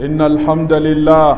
إن الحمد لله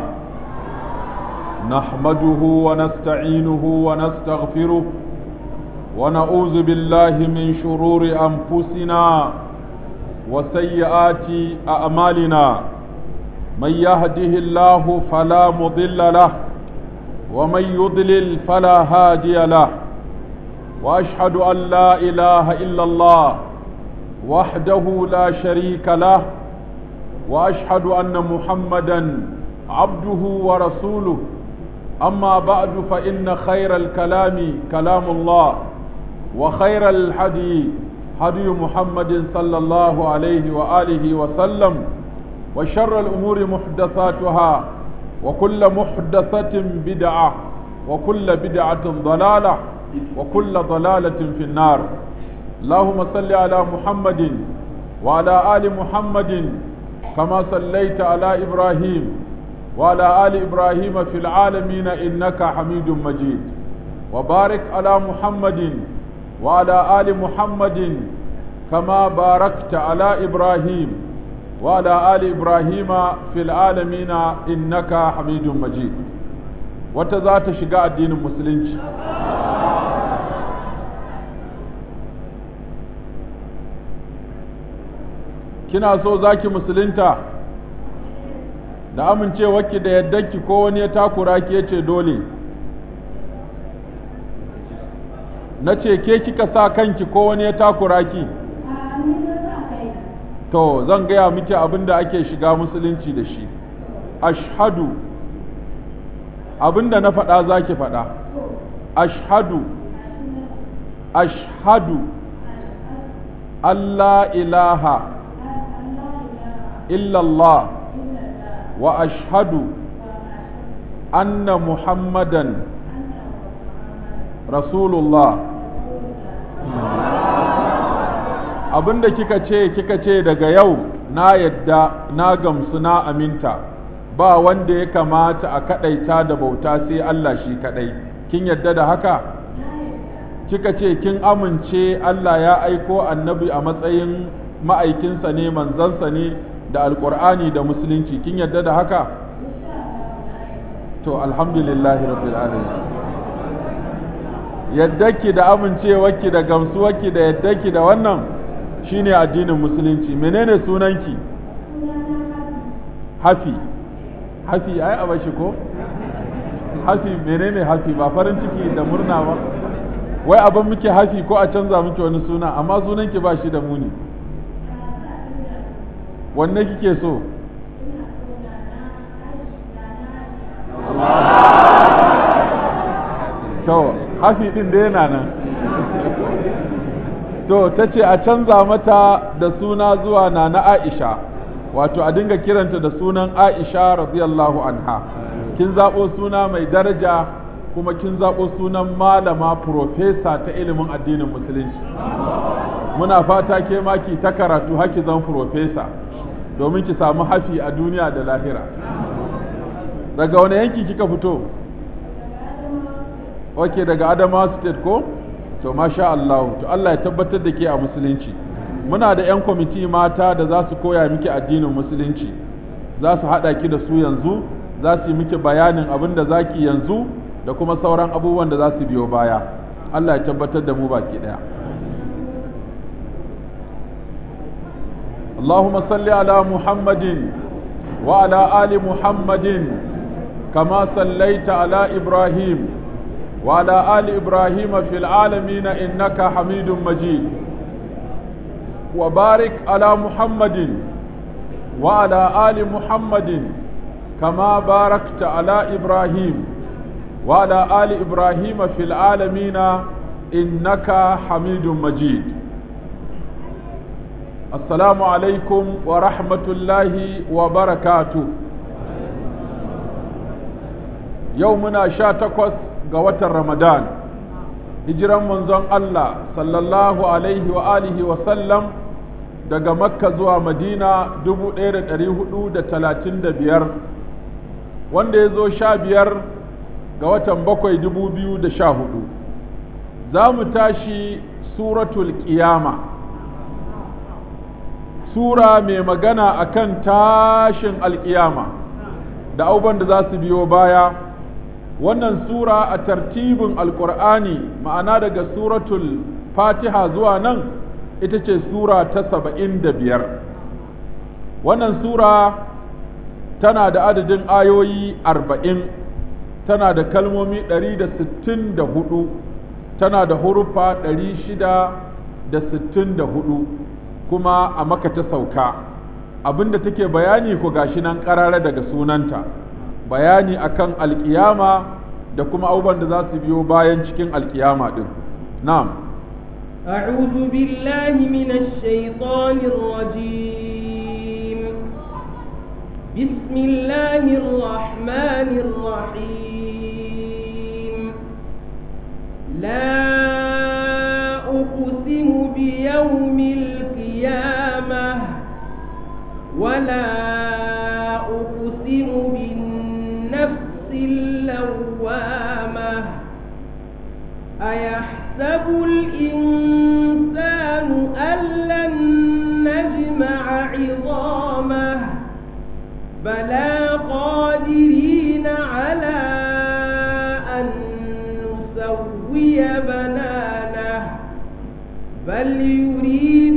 نحمده ونستعينه ونستغفره ونعوذ بالله من شرور أنفسنا وسيئات أعمالنا من يهده الله فلا مضل له ومن يضلل فلا هادي له وأشهد أن لا إله إلا الله وحده لا شريك له واشهد ان محمدا عبده ورسوله اما بعد فان خير الكلام كلام الله وخير الحدي هدي محمد صلى الله عليه واله وسلم وشر الامور محدثاتها وكل محدثه بدعه وكل بدعه ضلاله وكل ضلاله في النار اللهم صل على محمد وعلى ال محمد كما صليت على إبراهيم وعلى آل إبراهيم في العالمين إنك حميد مجيد وبارك على محمد وعلى آل محمد كما باركت على إبراهيم وعلى آل إبراهيم في العالمين إنك حميد مجيد وتذات شقاء الدين المسلمين kina so zaki musulunta da amincewarki da yaddarki ko wani ya takura ki yace dole na ce ke kika sa kanki ko wani ya takura ki to zan gaya miki abin da ake shiga musulunci da shi ashhadu abin da na faɗa za ki faɗa ashhadu ashhadu Allah ilaha إلا الله وأشهد أن محمدا رسول الله abinda kika ce kika ce daga yau na yadda na gamsu na aminta ba wanda ya kamata a kadaita da bauta sai Allah shi kadai kin yadda da haka kika ce kin amince Allah ya aiko annabi a matsayin ma'aikinsa ne manzansa ne da alkur'ani da musulunci kin yadda da haka to alhamdulillahi rabbil alamin yaddaki da amincewarki da gamsuwarki da yaddaki da wannan shine addinin musulunci menene sunanki hafi hafi ai a bashi ko hafi menene hafi ba farin ciki da murna ba wai abin muke hafi ko a canza miki wani suna amma sunanki ba shi da muni wanne kike so to hafi din da yana nan to ta ce a canza mata da suna zuwa na na aisha wato a dinga kiranta da sunan aisha radiyallahu anha kin zaɓo suna mai daraja kuma kin zaɓo sunan malama profesa ta ilimin addinin musulunci muna fata ke maki ta karatu haki zan profesa domin ki samu hafi a duniya da lahira daga wani yanki kika fito ok daga adama state ko to masha Allah to Allah ya tabbatar da ke a musulunci muna da 'yan kwamiti mata da za su koya miki addinin musulunci za su haɗa ki da su yanzu za su yi miki bayanin abin da za ki yanzu da kuma sauran abubuwan da za su biyo baya Allah ya tabbatar da mu baki ɗaya اللهم صل على محمد وعلى آل محمد كما صليت على إبراهيم وعلى آل إبراهيم في العالمين إنك حميد مجيد وبارك على محمد وعلى آل محمد كما باركت على إبراهيم وعلى آل إبراهيم في العالمين إنك حميد مجيد السلام عليكم ورحمة الله وبركاته يومنا شاتكوس قوة رمضان هجرا منزون الله صلى الله عليه وآله وسلم daga makka zuwa madina dubu ɗaya da ɗari hudu da talatin da biyar wanda ya zo sha biyar ga watan bakwai dubu biyu da sha hudu za mu tashi suratul ƙiyama sura mai magana akan tashin alkiyama da abubuwan da za su biyo baya wannan sura a tartibin alkur'ani ma'ana daga suratul fatiha zuwa nan ita ce sura ta saba'in da biyar wannan sura tana da adadin ayoyi arba'in tana da kalmomi ɗari da sittin da hudu tana da hurufa ɗari shida da sittin da hudu kuma a maka ta sauka abinda take bayani ku gashi nan ƙarara daga sunanta bayani akan alkiyama da kuma abubuwan da za su biyo bayan cikin alkiyama ɗin na'am أعوذ بالله من الشيطان الرجيم بسم الله الرحمن الرحيم لا أقسم بيوم القيامة ولا أقسم بالنفس اللوامة أيحسب الإنسان أن لن نجمع عظامه بلى قادرين على أن نسوي بنانه بل يريد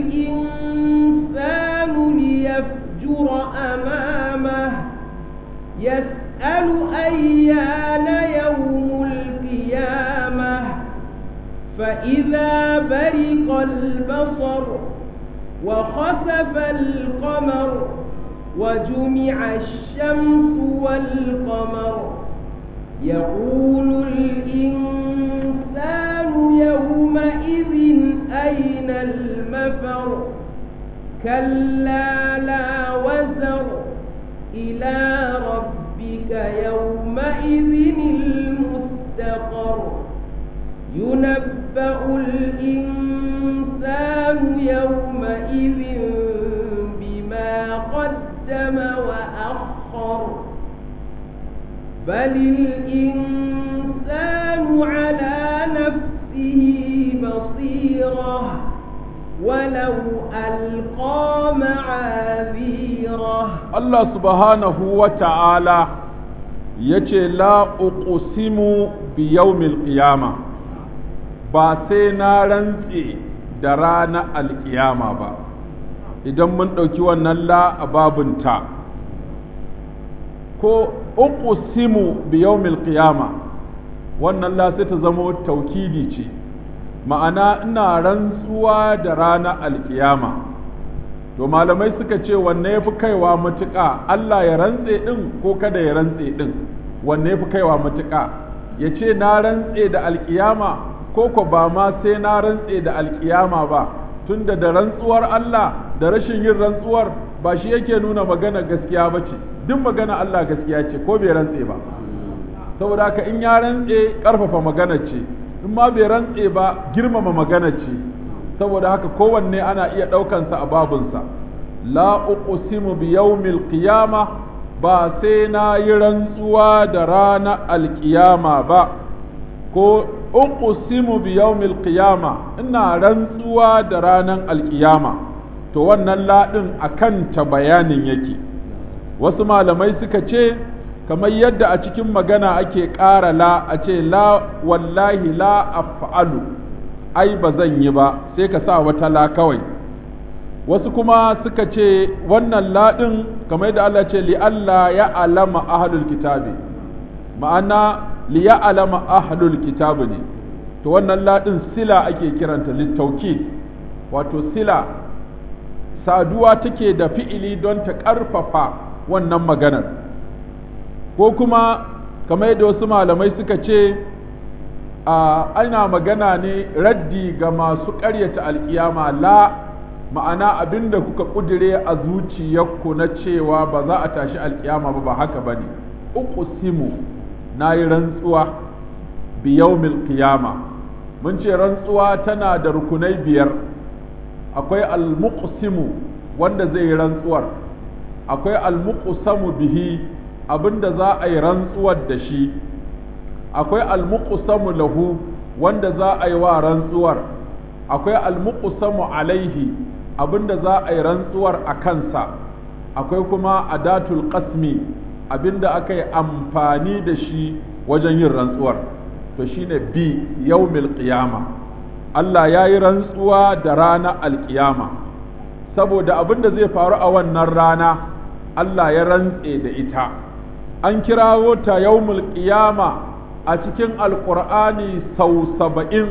الإنسان ليفجر أمامه يسأل أيان يوم القيامة فإذا برق البصر وخسف القمر وجمع الشمس والقمر يقول الإنسان يومئذ أين المفر كلا لا وزر إلى ربك يومئذ المستقر ينبأ الإنسان يومئذ بما قدم وأخر بل الإنسان على نفسه بصيرة ولو ألقى معاذيره Allah subhanahu wa ta'ala ya ce la uqsimu bi yawmil qiyama ba sai na rantse da rana alƙiyama ba idan mun ɗauki wannan la a babunta ko uqsimu bi yawmil qiyama wannan la sai ta zama taukidi ce ma'ana ina rantsuwa da rana alƙiyama to malamai suka ce wanne ya fi kaiwa matuƙa Allah ya rantse ɗin ko kada ya rantse ɗin wanne ya fi kaiwa matuƙa ya ce na rantse da alƙiyama ko ko ba ma sai na rantse da alƙiyama ba tunda da rantsuwar Allah da rashin yin rantsuwar ba shi yake nuna magana gaskiya ba ce duk magana Allah gaskiya ce ko bai rantse ba saboda haka in ya rantse ƙarfafa magana ce in ma bai rantse ba girmama magana ce saboda haka kowanne ana iya ɗaukansa a babunsa la uqsimu bi yawmil qiyama ba sai na yi rantsuwa da rana alƙiyama ba ko uqsimu bi yawmil qiyama ina rantsuwa da ranan alƙiyama to wannan laɗin akan ta bayanin yake wasu malamai suka ce kamar yadda a cikin magana ake ƙara la a ce la wallahi la af'alu ai ba zan yi ba sai ka sa wata la kawai wasu kuma suka ce wannan laɗin kamar yadda Allah ce li Allah ya alama ahlul kitabi ma'ana li ya alama ahlul kitabi ne to wannan laɗin sila ake kiranta littauki wato sila saduwa take da fi'ili don ta ƙarfafa wannan maganar ko kuma kamar yadda wasu malamai suka ce ana magana ne raddi ga masu ƙaryata alkiyama la ma'ana abin da kuka ƙudire a zuciyarku na cewa ba za a tashi alkiyama ba ba haka ba ne uqsimu na yi rantsuwa bi yawmil qiyama mun ce rantsuwa tana da rukunai biyar akwai almuqsimu wanda zai yi rantsuwar akwai almuqsamu bihi abinda za a yi rantsuwar da shi akwai almuqsamu lahu wanda za a yi wa rantsuwar akwai almuqsamu alaihi abinda za a yi rantsuwar a kansa akwai kuma adatul qasmi abinda aka yi amfani da shi wajen yin rantsuwar to shine bi yawmil qiyama Allah ya yi rantsuwa da rana alkiyama saboda abinda zai faru a wannan rana Allah ya rantse da ita an kirawo ta yawmul qiyama a cikin alqur'ani sau saba'in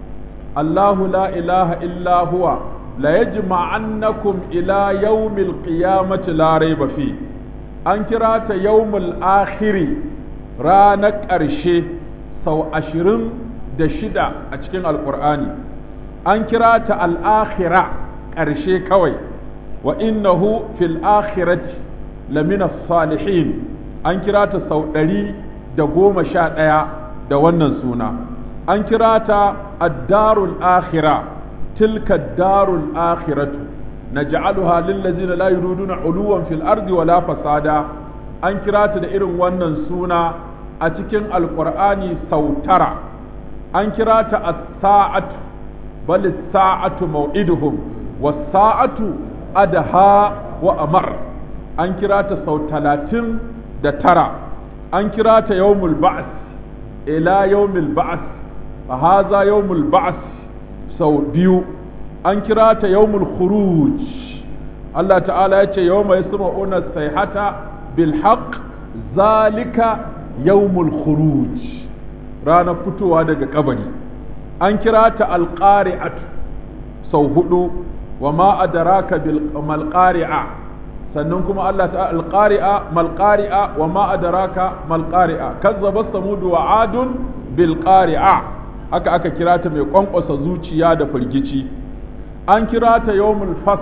Allahu la ilaha illa huwa la yajma'annakum ila yawmil qiyamati la rayba fi an kira ta yawmul akhiri ranar ƙarshe sau ashirin da shida a cikin alƙur'ani an kira ta al'akhira ƙarshe kawai wa innahu fil akhirati lamina salihin an kira ta sau ɗari da goma sha ɗaya da wannan suna an kira ta addarul akhira tilka darul akhiratu naj'aluha lil ladzina la yuriduna uluwan fil ardi wala fasada an kira ta da irin wannan suna a cikin alqur'ani sau tara an kira ta as-sa'atu bal as-sa'atu maw'iduhum was-sa'atu adha wa amar an kira ta sau talatin da tara an kira ta yawmul ba'th ila yawmil ba'th fa hadha yawmul ba'th sau biyu an kira ta yawmul khuruj Allah ta'ala ya ce yawma yasma'una sayhata bil haqq zalika yawmul khuruj ranar fitowa daga kabari an kira ta alqari'atu sau hudu wa ma adraka bil malqari'a sannan kuma Allah ta alqari'a malqari'a wa ma adraka malqari'a kazzaba samud wa adun bil qari'a haka aka kira ta mai kwankwasa zuciya da firgici an kira ta yawmul fas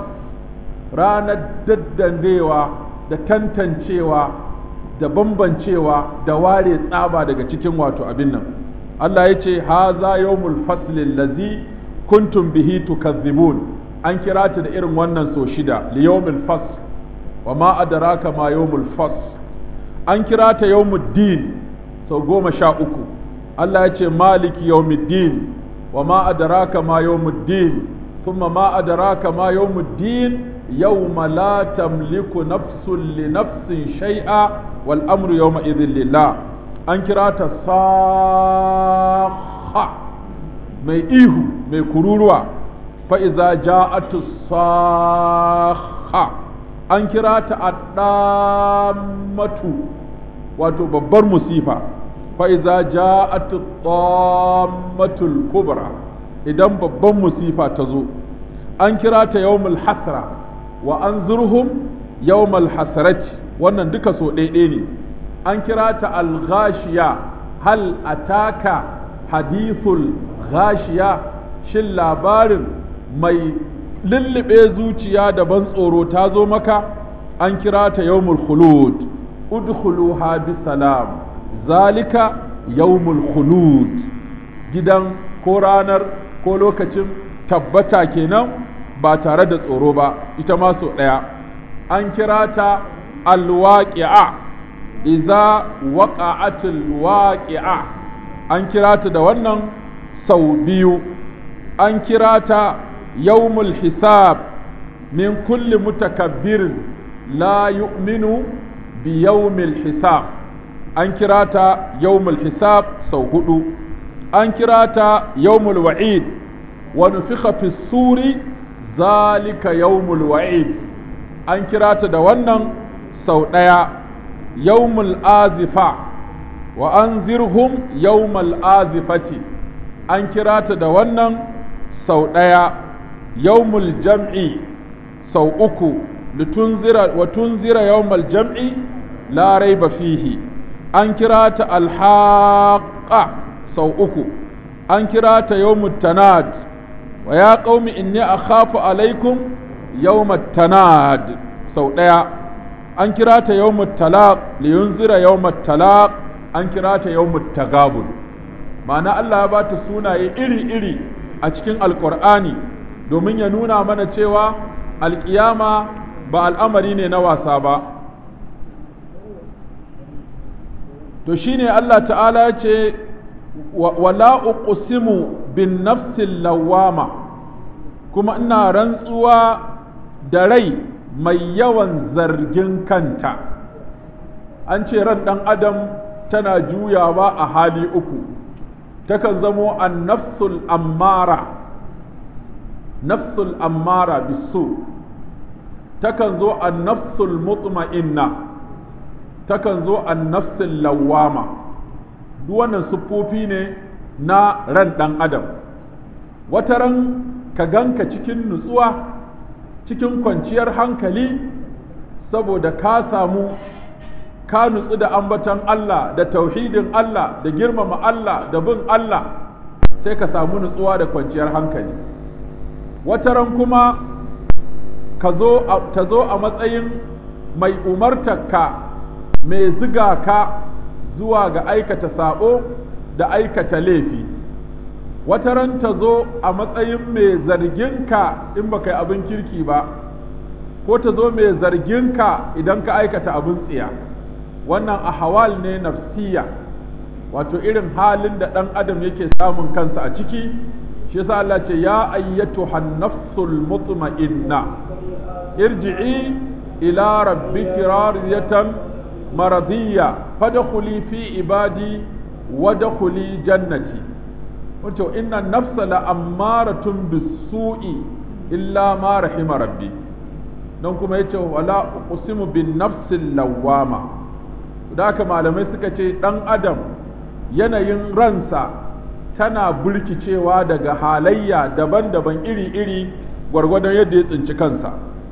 ranar daddandewa da tantancewa da bambancewa da ware tsaba daga cikin wato abin nan Allah ya ce haza yawmul faslil lazi kuntum bihi tukazzibun an kira ta da irin wannan so shida li yawmil fasl wa ma adraka ma yawmul fasl an kira ta yawmuddin sau goma sha uku Allah ya ce maliki yawmiddin wa ma adraka ma yawmuddin thumma ma adraka ma yawmuddin yawma la tamliku nafsun li nafsin shay'a wal amru yawma idhin lillah an kira ta sakha mai ihu mai kururuwa fa iza ja'atu sakha an kira ta addamatu wato babbar musifa fa iza ja'atu tammatul kubra idan babban musifa ta zo an kira ta yawmul hasra wa anzurhum yawmal hasrati wannan duka so ɗaiɗe ne an kira ta al-ghashiya hal ataka hadithul ghashiya shin labarin mai lullube zuciya da ban tsoro ta zo maka an kira ta yawmul khulud udkhuluha bisalam zalika yawmul khulud gidan ko ranar ko lokacin tabbata kenan ba tare da tsoro ba ita ma so ɗaya an kira ta alwaƙi'a iza waƙa'atul waƙi'a an kira ta da wannan sau biyu an kira ta yawmul hisab min kulli mutakabbirin la yu'minu bi yawmil hisab an kira ta yawmul hisab sau hudu an kira ta yawmul wa'id wa nufikha fi suri zalika yawmul wa'id an kira ta da wannan sau ɗaya yawmul azifa wa an zirhum yawmul azifati an kira ta da wannan sau ɗaya yawmul jam'i sau uku litunzira wa tunzira yawmul jam'i la raiba fihi an kira ta alhaqa sau uku an kira ta yawmut tanad wa ya qaumi inni akhafu alaikum yawmat tanad sau ɗaya an kira ta yawmut talaq li yunzira yawmat talaq an kira ta yawmut tagabun ma'ana Allah ya bata sunaye iri-iri a cikin alqur'ani domin ya nuna mana cewa alkiyama ba al'amari ne na wasa ba to shine Allah ta'ala ya ce wala uqsimu bin nafsil lawama kuma ina rantsuwa da rai mai yawan zargin kanta an ce ran ɗan adam tana juyawa a hali uku takan zamo an nafsul ammara nafsul ammara bisu takan zo an nafsul mutma'inna takan zo an nafsul lawama duk wannan siffofi ne na ran ɗan adam wata ran ka ganka cikin nutsuwa cikin kwanciyar hankali saboda ka samu ka nutsu da ambaton Allah da tauhidin Allah da girmama Allah da bin Allah sai ka samu nutsuwa da kwanciyar hankali wataran kuma ka zo ta zo a matsayin mai umartarka mai ziga ka zuwa ga aikata sabo da aikata laifi wataran ta zo a matsayin mai zarginka in baka yi abin kirki ba ko ta zo mai zarginka idan ka aikata abin tsiya wannan ahawal ne nafsiya wato irin halin da ɗan adam yake samun kansa a ciki shi yasa Allah ce ya ayyatu nafsul mutma'inna irji'i ila rabbiki radiyatan maradiyya fadkhuli fi ibadi wadkhuli jannati wato inna nafsa la ammaratun bisu'i illa ma rahima rabbi don kuma yace wala uqsimu bin nafsil lawwama da haka malamai suka ce dan adam yanayin ransa tana burkicewa daga halayya daban-daban iri-iri gwargwadon yadda ya tsinci kansa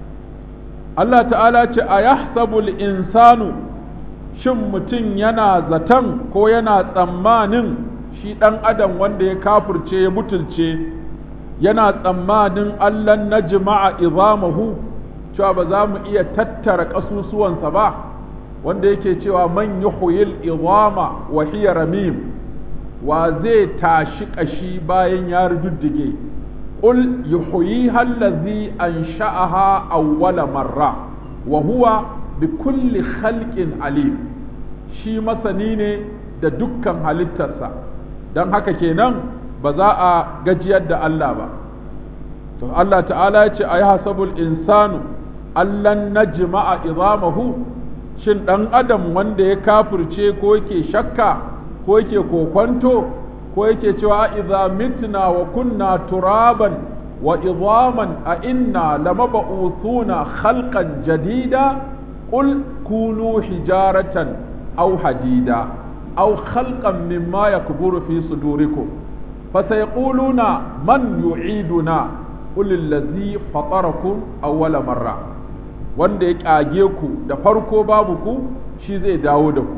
Allah ta'ala ce a yahsabul insanu shin mutum yana zaton ko yana tsammanin shi ɗan adam wanda ya kafurce ya butulce yana tsammanin Allah na jima'a izamahu cewa ba za mu iya tattara ƙasusuwansa ba wanda yake cewa man yuhyil izama wa hiya ramim wa zai tashi ƙashi bayan ya rududdige qul yuhyiha allazi ansha'aha awwala marra wa huwa bi kulli khalqin alim shi masani ne da dukkan halittarsa don haka kenan ba za a gajiyar da Allah ba to Allah ta'ala ya ce ayi hasabul insanu allan najma'a izamahu shin dan adam wanda ya kafirce ko yake shakka ko yake kokwanto ko yake cewa idza mitna wa kunna turaban wa idaman a inna lamab'uthuna khalqan jadida qul kunu hijaratan aw hadida aw khalqan mimma yakburu fi sudurikum fasayquluna man yu'iduna qul allazi fatarakum awwala marra wanda ya kage ku da farko babu ku shi zai dawo da ku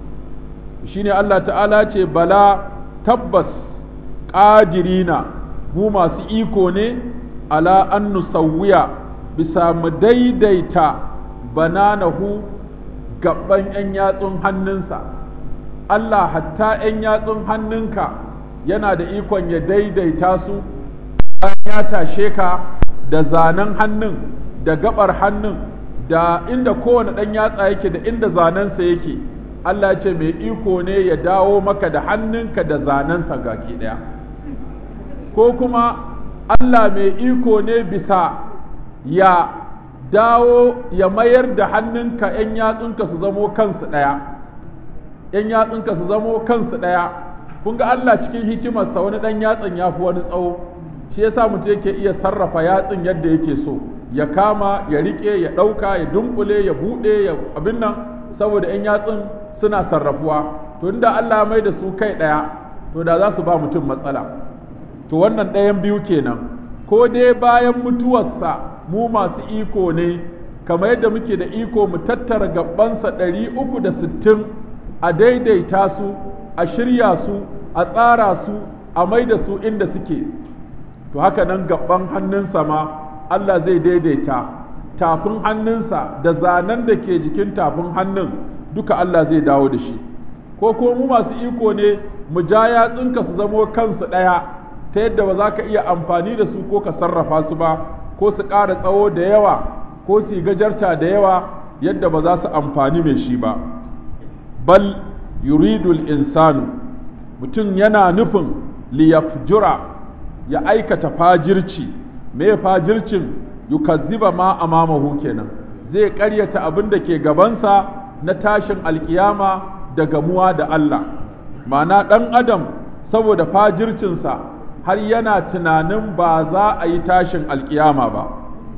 shine Allah ta'ala ce bala tabbas ƙadirina mu masu iko ne ala an nusawwiya bisa mu daidaita bananahu gaban 'yan yatsun hannunsa Allah hatta 'yan yatsun hannunka yana da ikon ya daidaita su ya tashe ka da zanen hannun da gabar hannun da inda kowane ɗan yatsa yake da inda zanensa yake Allah ce mai iko ne ya dawo maka da hannunka da zanensa gaki ɗaya ko kuma Allah mai iko ne bisa ya dawo ya mayar da hannunka ‘yan yatsunka su zamo kansu ɗaya ‘yan yatsunka su zamo kansu ɗaya kun ga Allah cikin hikimarsa wani ɗan yatsan ya fi wani tsawo shi yasa mutum yake iya sarrafa yatsun yadda yake so ya kama ya riƙe ya ɗauka ya dunkule ya buɗe ya abin nan saboda ‘yan yatsun suna sarrafuwa to inda Allah mai da su kai ɗaya to da za su ba mutum matsala to wannan ɗayan biyu kenan ko dai bayan mutuwarsa mu masu iko ne kamar yadda muke da iko mu tattara gabansa ɗari uku da sittin a daidaita su a shirya su a tsara su a mai da su inda suke to haka nan gaban hannunsa ma Allah zai daidaita tafin hannunsa da zanen da ke jikin tafin hannun duka Allah zai dawo da shi ko ko mu masu iko ne mu ja yatsunka su zamo kansu ɗaya ta yadda ba za ka iya amfani da su ko ka sarrafa su ba ko su ƙara tsawo da yawa ko su gajarta da yawa yadda ba za su amfani mai shi ba bal yuridul insanu mutum yana nufin liyafjura ya aikata fajirci me fajircin yukazziba ma amamahu kenan zai ƙaryata abin da ke gabansa na tashin alkiyama da gamuwa da Allah ma'ana ɗan adam saboda fajircinsa har yana tunanin ba za a yi tashin alkiyama ba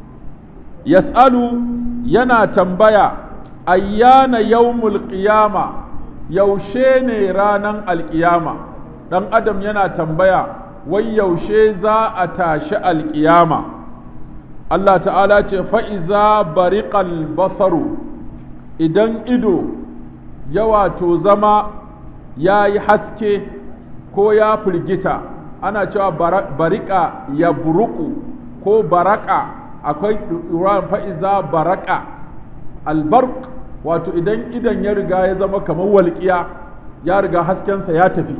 yas'alu yana tambaya ayyana yawmul qiyama yaushe ne ranan alkiyama ɗan adam yana tambaya wai yaushe za a tashi alkiyama Allah ta'ala ce fa'iza bariƙal basaru idan ido ya wato zama ya yi haske ko ya firgita ana cewa barika ya buruku ko baraka akwai ruwan fa'iza baraka albark wato idan idan ya riga ya zama kamar walƙiya ya riga haskensa ya tafi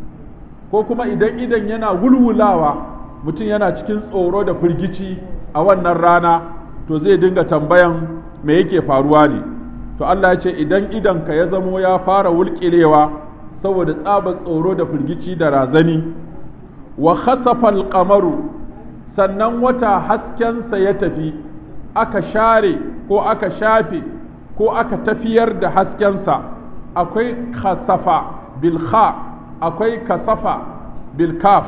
ko kuma idan idan yana wulwulawa mutum yana cikin tsoro da firgici a wannan rana to zai dinga tambayan me yake faruwa ne to Allah ya ce idan idanka ya zamo ya fara wulƙilewa saboda tsabar tsoro da firgici da razani wa khasafa alqamaru sannan wata haskensa ya tafi aka share ko aka shafe ko aka tafiyar da haskensa akwai khasafa bil kha akwai kasafa bil kaf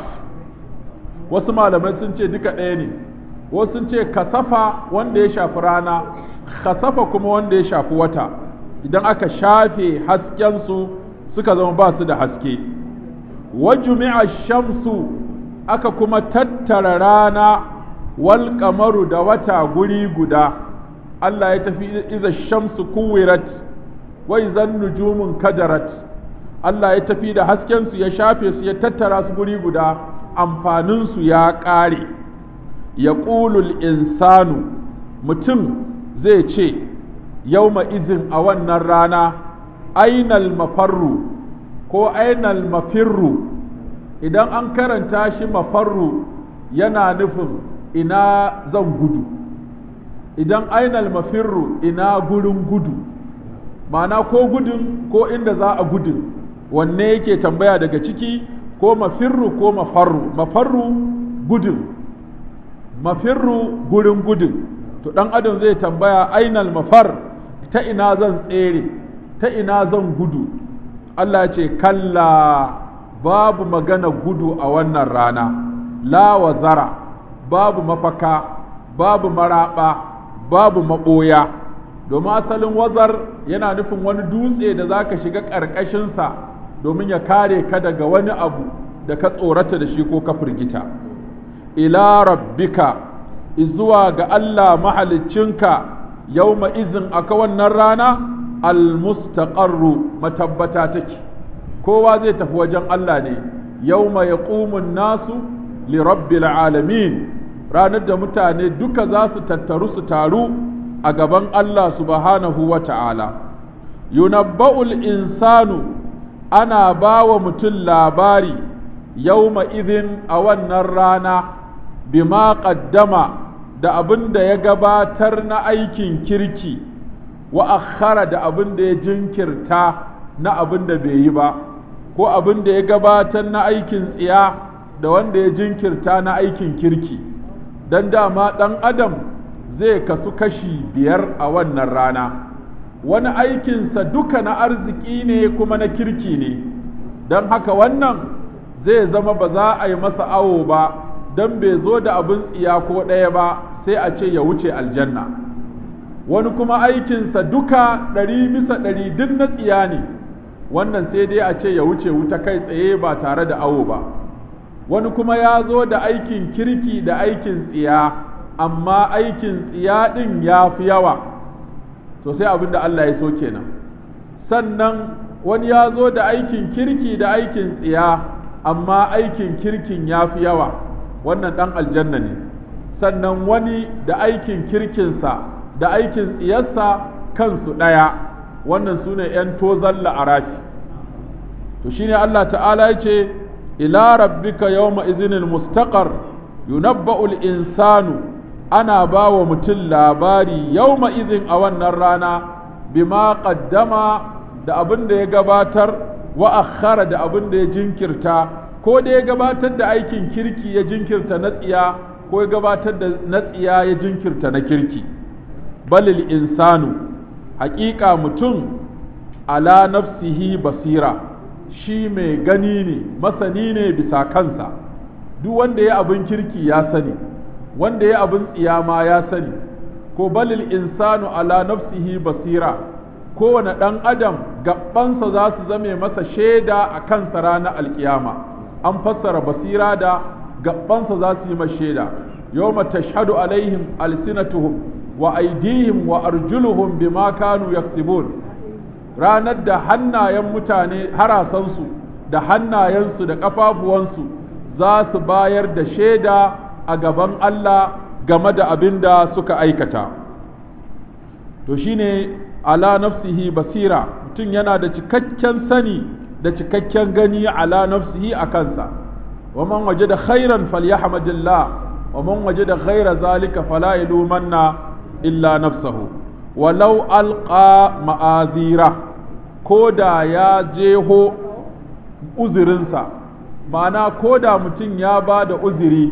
wasu malamai sun ce duka ɗaya ne wasu sun ce kasafa wanda ya shafi rana kasafa kuma wanda ya shafi wata idan aka shafe haskensu suka zama ba su da haske wajumi'a shamsu aka kuma tattara rana wal kamaru da wata guri guda Allah ya tafi iza shamsu kuwirat wa izan nujumun kadarat Allah ya tafi da haskensu ya shafe su ya tattara su guri guda amfaninsu ya ƙare ya ƙulul insanu mutum zai ce yau izin a wannan rana ainal mafarru ko ainal mafirru idan an karanta shi mafarru yana nufin ina zan gudu idan ainal mafirru ina gurin gudu ma'ana ko gudun ko inda za a gudun wanne yake tambaya daga ciki ko mafirru ko mafarru mafarru gudun mafirru gurin gudun to ɗan adam zai tambaya ainal mafar ta ina zan tsere ta ina zan gudu Allah ya ce kalla babu magana gudu a wannan rana la wazara babu mafaka babu maraba babu maɓoya domin asalin wazar yana nufin wani dutse da za ka shiga ƙarƙashinsa domin ya kare ka daga wani abu da ka tsorata da shi ko ka firgita ila rabbika izuwa ga Allah mahaliccinka yawma izin aka wannan rana almustaqarru matabbata take kowa zai tafi wajen Allah ne yawma yaqumun nasu li rabbil alamin ranar da mutane duka za su tattaru su taru a gaban Allah subhanahu wa ta'ala yunabba'ul insanu ana ba wa mutum labari yawma izin a wannan rana bima qaddama da abin da ya gabatar na aikin kirki wa akhara da abin da ya jinkirta na abin da bai yi ba ko abin da ya gabatar na aikin tsiya da wanda ya jinkirta na aikin kirki don dama ɗan adam zai kasu kashi biyar a wannan rana wani aikinsa duka na arziki ne kuma na kirki ne don haka wannan zai zama ba za a yi masa awo ba don bai zo da abin tsiya ko ɗaya ba sai a ce ya wuce aljanna wani kuma aikinsa duka ɗari bisa ɗari duk na tsiya ne wannan sai dai a ce ya wuce wuta kai tsaye ba tare da awo ba wani kuma ya zo da aikin kirki da aikin tsiya amma aikin tsiya ɗin ya fi yawa to sai abin da Allah ya so kenan sannan wani ya zo da aikin kirki da aikin tsiya amma aikin kirkin ya fi yawa wannan ɗan aljanna ne sannan wani da aikin kirkinsa da aikin tsiyarsa kansu ɗaya wannan su ne ‘yan tozon la'arafi to shine Allah ta'ala ya ce ila rabbika yawma izinin mustaqar yunabba'ul insanu ana ba wa mutum labari yawma izin a wannan rana bima qaddama da abin da ya gabatar wa akhara da abin da ya jinkirta ko da ya gabatar da aikin kirki ya jinkirta na tsiya ko ya gabatar da na tsiya ya jinkirta na kirki balil insanu haƙiƙa mutum ala nafsihi basira shi mai gani ne masani ne bisa kansa duk wanda ya abin kirki ya sani wanda ya abin tsiya ma ya sani ko balil insanu ala nafsihi basira kowane ɗan adam gabansa za su zame masa shaida a kansa ranar alkiyama an fassara basira da gabansa za su yi masa shaida yawma tashhadu alaihim alsinatuhum wa aidihim wa arjuluhum bima kanu yaktubun ranar da hannayen mutane harasansu da hannayensu da ƙafafuwansu za su bayar da shaida a gaban Allah game da abin da suka aikata to shine ala nafsihi basira mutum yana da cikakken sani da cikakken gani ala nafsihi a kansa wa man wajada khairan falyahmadillah wa man wajada ghaira zalika fala yalumanna illa nafsahu walau alqa ma'azira ko da ya jeho uzurinsa ma'ana ko da mutum ya ba da uzuri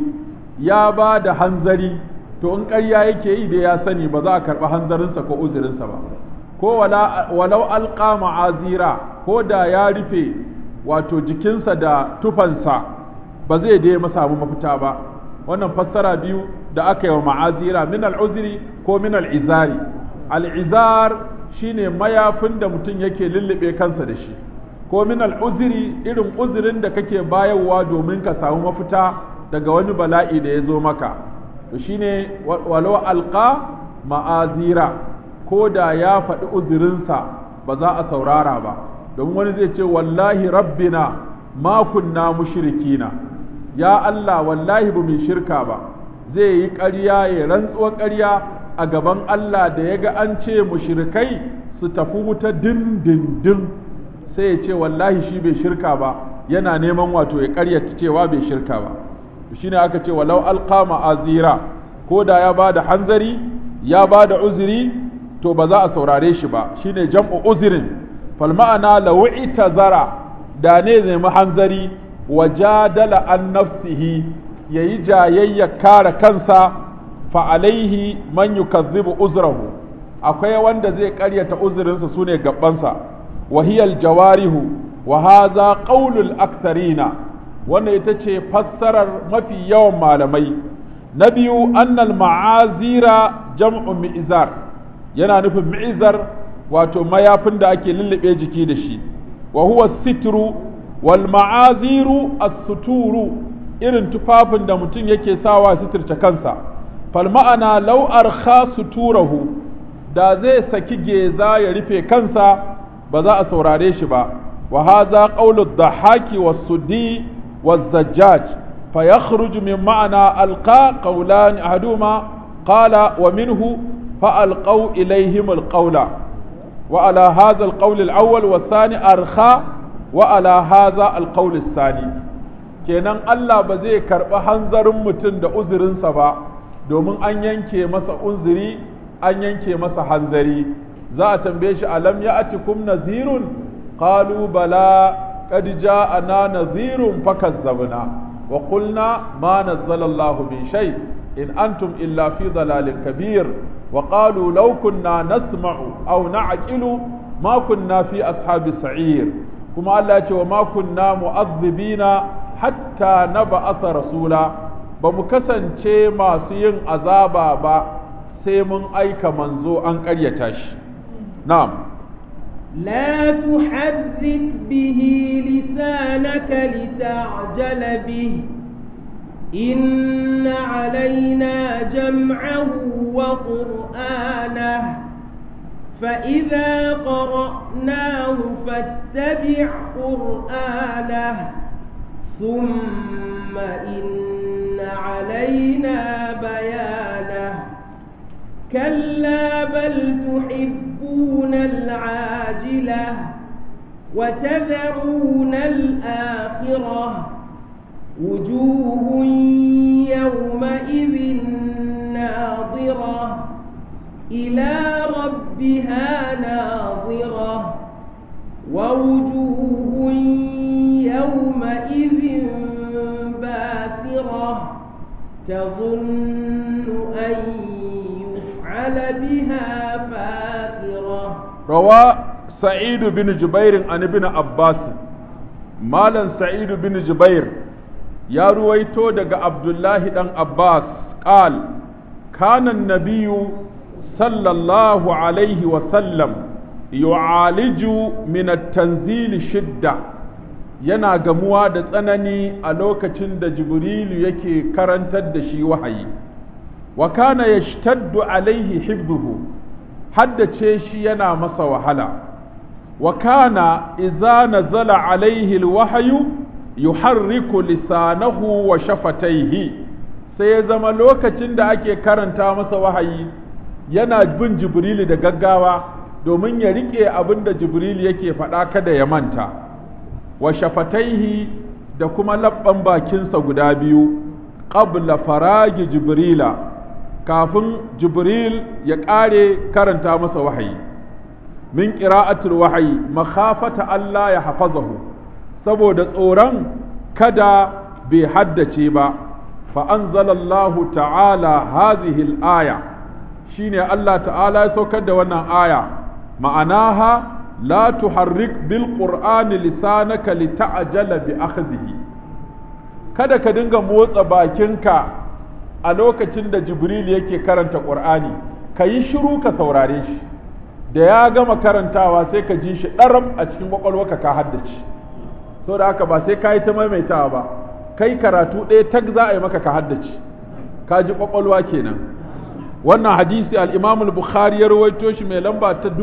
ya ba da hanzari to in ƙarya yake yi da ya sani ba za a karɓi hanzarinsa ko uzurinsa ba ko walau alƙa ma'azira ko da ya rufe wato jikinsa da tufansa ba zai dai samu mafita ba wannan fassara biyu da aka yi wa ma'azira min al'uziri ko min al'izari al'izar shine mayafin da mutum yake lullube kansa da shi ko min al'uziri irin uzurin da kake bayarwa domin ka samu mafita daga wani bala'i da ya zo maka to shine walau alqa ma'azira ko da ya faɗi uzurinsa ba za a saurara ba domin wani zai ce wallahi rabbina ma kunna mushrikina ya Allah wallahi ba mu shirka ba zai yi ƙarya ya rantsuwar ƙarya a gaban Allah da ya ga an ce mushrikai su tafi wuta dindindin sai ya ce wallahi shi bai shirka ba yana neman wato ya ƙaryata cewa bai shirka ba shine aka ce walau alqa ma'azira ko da ya ba da hanzari ya ba da uzuri to ba za a saurare shi ba shine jam'u uzirin fal ma'ana law itazara da ne nemi hanzari wa jadala an nafsihi yayi jayayya kare kansa fa alaihi man yukazzibu uzrahu akwai wanda zai karyata uzurinsa sune gabansa wa hiyal jawarihu wa hadha qaulul aktharina wannan ita ce fassarar mafi yawan malamai na biyu annal ma'azira jam'u mi'zar yana nufin mi'zar wato mayafin da ake lullube jiki da shi wa huwa sitru wal ma'aziru as-suturu irin tufafin da mutum yake sawa sitirce kansa fal ma'ana law arkha suturahu da zai saki geza ya rufe kansa ba za a saurare shi ba wa hadha qawlu ad-dhahaki was-suddi والزجاج فيخرج من معنى ألقى قولان أحدهما قال ومنه فألقوا إليهم القول وعلى هذا القول الأول والثاني أرخى وعلى هذا القول الثاني kenan Allah ba zai karɓi hanzarin mutum da uzurinsa ba domin an yanke masa uzuri an yanke masa hanzari za a tambaye shi alam ya atikum nazirun qalu bala قد جاءنا نذير فكذبنا وقلنا ما نزل الله من شيء إن أنتم إلا في ضلال كبير وقالوا لو كنا نسمع أو نعقل ما كنا في أصحاب السعير كما الله وما كنا مؤذبين حتى نبعث رسولا بمكسن شيء ما سين عذابا با سيمن أيك منزو أن قريتاش نعم لا تحرك به لسانك لتعجل به إن علينا جمعه وقرآنه فإذا قرأناه فاتبع قرآنه ثم إن علينا بيانه كلا بل تحبون العاجلة وتذرون الآخرة وجوه يومئذ ناظرة إلى ربها ناظرة ووجوه يومئذ باسرة تظن أن يفعل بها فاقرة روى سعيد بن جبير عن ابن عباس مالا سعيد بن جبير يا رويتو دق عبد الله بن عباس قال كان النبي صلى الله عليه وسلم يعالج من التنزيل شدة yana gamuwa da tsanani a lokacin da jibrilu yake karantar da shi wahayi wa kana yashtaddu alaihi hibbuhu haddace shi yana masa wahala wa kana idza nazala alaihi alwahyu yuharriku lisanahu wa shafataihi sai ya zama lokacin da ake karanta masa wahayi yana bin jibrilu da gaggawa domin ya rike abin da jibrilu yake faɗa kada ya manta wa shafataihi da kuma labban bakinsa guda biyu qabla faragi jibrila kafin jibril ya ƙare karanta masa wahayi min qira'atul wahayi makhafata Allah ya hafazahu saboda tsoron kada bai haddace ba fa anzalallahu ta'ala hadhihi al-aya shine Allah ta'ala ya saukar da wannan aya ma'anaha la tuharrik bil qur'ani lisanaka lita'jala bi akhdhihi kada ka dinga motsa bakinka a lokacin da jibril yake karanta qur'ani ka yi shiru ka saurare shi da ya gama karantawa sai ka ji shi ɗaram a cikin kwakwalwarka ka haddace so da haka ba sai ka yi ta maimaitawa ba kai karatu ɗaya tag za a yi maka ka haddace ka ji kwakwalwa kenan wannan hadisi al-imam al-bukhari ya rawaito shi mai lamba ta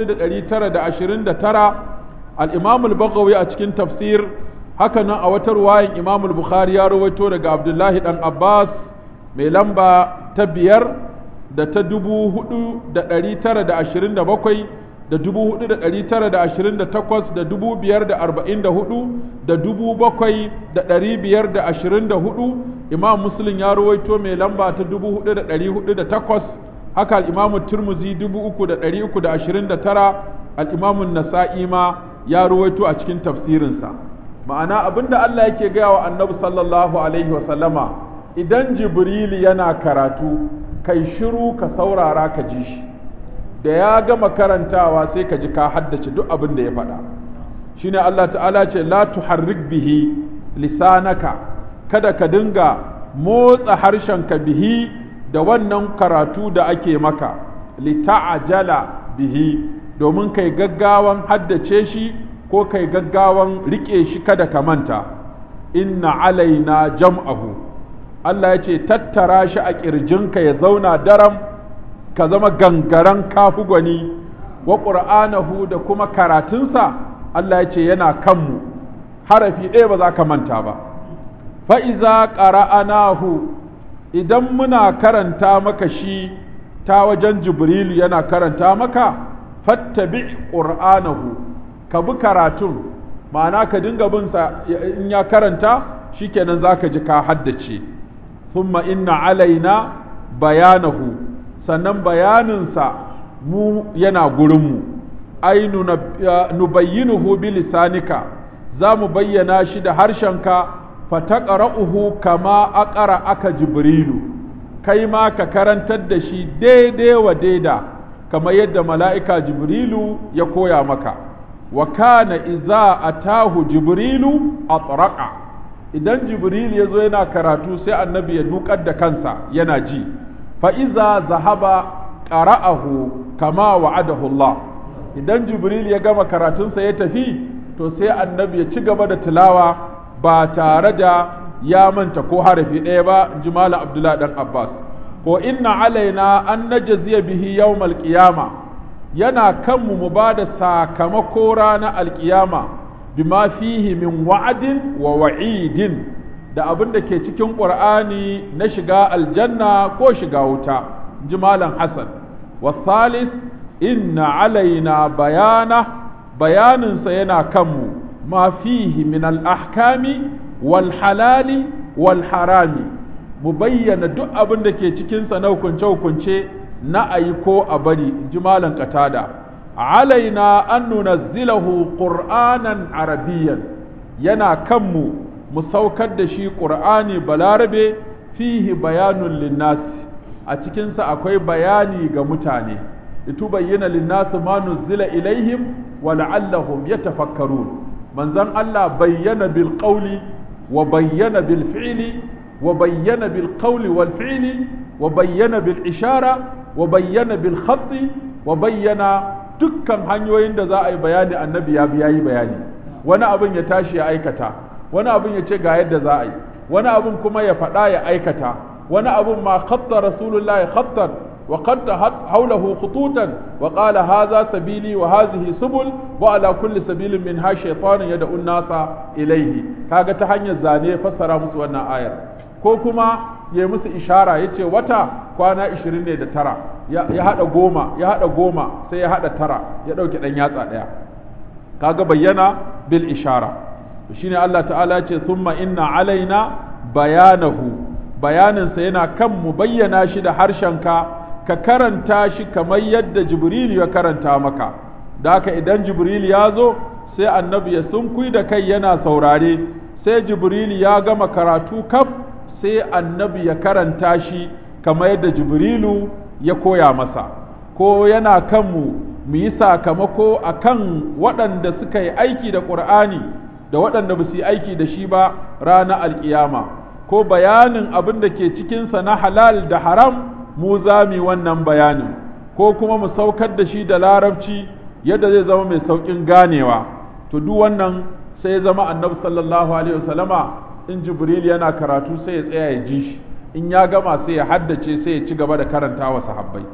4929 al-imam al-baghawi a cikin tafsir haka nan a wata ruwayan imam al-bukhari ya rawaito daga abdullahi dan abbas mai lamba ta biyar da ta dubu hudu da ɗari tara da ashirin da bakwai da dubu hudu da ɗari tara da ashirin da takwas da dubu biyar da arba'in da hudu da dubu bakwai da ɗari biyar da ashirin da hudu imam muslim ya rawaito mai lamba ta dubu hudu da ɗari hudu da takwas haka al'imamu turmuzi dubu uku da ɗari uku da ashirin da tara al'imamun nasa'i ma ya rawaito a cikin tafsirinsa ma'ana abinda Allah yake gaya wa annabi sallallahu alaihi wa sallama idan jibril yana karatu kai shiru ka saurara ka ji shi da ya gama karantawa sai ka ji ka haddace duk abin da ya faɗa shine Allah ta'ala ce la tuharrik bihi lisanaka kada ka dinga motsa harshenka bihi da wannan karatu da ake maka lita'ajala bihi domin kai gaggawan haddace shi ko kai gaggawan rike shi kada ka manta inna alaina jam'ahu Allah ya ce tattara shi a ƙirjinka ya zauna daram ka zama gangaren kafu gwani wa ƙur'anahu da kuma karatunsa Allah ya ce yana kanmu harafi ɗaya ba za ka manta ba fa'iza ƙara'anahu idan muna karanta maka shi ta wajen jibrilu yana karanta maka fattabi ƙur'anahu ka bi karatun ma'ana ka dinga binsa in ya karanta shikenan za ka ji ka haddace ثم إن علينا بيانه sannan bayaninsa mu yana gurinmu ai nubayyinuhu bi lisanika za mu bayyana shi da harshenka fataqra'uhu kama aqara aka jibrilu kai ma ka karantar da shi daidai wa daida kamar yadda mala'ika jibrilu ya koya maka wa kana iza atahu jibrilu atraqa idan jibril ya zo yana karatu sai annabi ya dukar da kansa yana ji fa'iza zahaba ƙara'ahu kama wa'adahu Allah idan jibril ya gama karatunsa ya tafi to sai annabi ya ci gaba da tilawa ba tare da ya manta ko harafi ɗaya ba jimala abdullahi dan abbas ko inna alaina an najziya bihi yawmal qiyama yana kanmu mu ba da sakamako ranar alƙiyama bima fihi min wa'adin wa wa'idin da abin da ke cikin ƙur'ani na shiga aljanna ko shiga wuta ji malam hasan wasalis inna alaina bayana bayaninsa yana kanmu ma fihi min al-ahkami wal halali wal harami mu bayyana duk abin da ke cikinsa na hukunce-hukunce na ayi ko a bari ji malam katada alaina an nunazzilahu qur'anan arabiyyan yana kanmu mu saukar da shi qur'ani balarabe fihi bayanun linnas a cikinsa akwai bayani ga mutane litubayyana linnas ma nuzila ilaihim wa la'allahum yatafakkarun manzon Allah bayyana bil qawli wa bayyana bil fi'li wa bayyana bil qawli wal fi'li wa bayyana bil ishara wa bayyana bil khatti wa bayyana dukkan hanyoyin da za a yi bayani annabi ya bi yayi bayani wani abin ya tashi ya aikata wani abin ya ce ga yadda za a yi wani abin kuma ya faɗa ya aikata wani abin ma khatta rasulullah khattan wa qatta hawlahu khututan wa qala hadha sabili wa hadhihi subul wa ala kulli sabilin min ha shaytanun yad'u nasa ilayhi kaga ta hanyar zane fassara musu wannan ayar ko kuma ya musu ishara yace wata kwana 20 ne da tara ya hada goma ya hada goma sai ya hada tara ya dauke dan yatsa daya kaga bayyana bil ishara shine Allah ta'ala ce thumma inna alaina bayanahu bayaninsa yana kan mu bayyana shi da harshenka ka karanta shi kamar yadda jibril ya karanta maka da haka idan jibril ya zo sai annabi ya sunkui da kai yana saurare sai jibril ya gama karatu kaf sai annabi ya karanta shi kamar yadda jibrilu ya koya masa ko yana kanmu mu yi sakamako a kan waɗanda suka yi aiki da ƙur'ani da waɗanda ba su yi aiki da shi ba ranar alƙiyama ko bayanin abin da ke cikinsa na halal da haram mu za mu wannan bayanin ko kuma mu saukar da shi da larabci yadda zai zama mai sauƙin ganewa to duk wannan sai ya zama annabi sallallahu alaihi wasallama in jibril yana karatu sai ya tsaya ya ji shi in ya gama sai ya haddace sai ya ci gaba da karanta wa sahabbai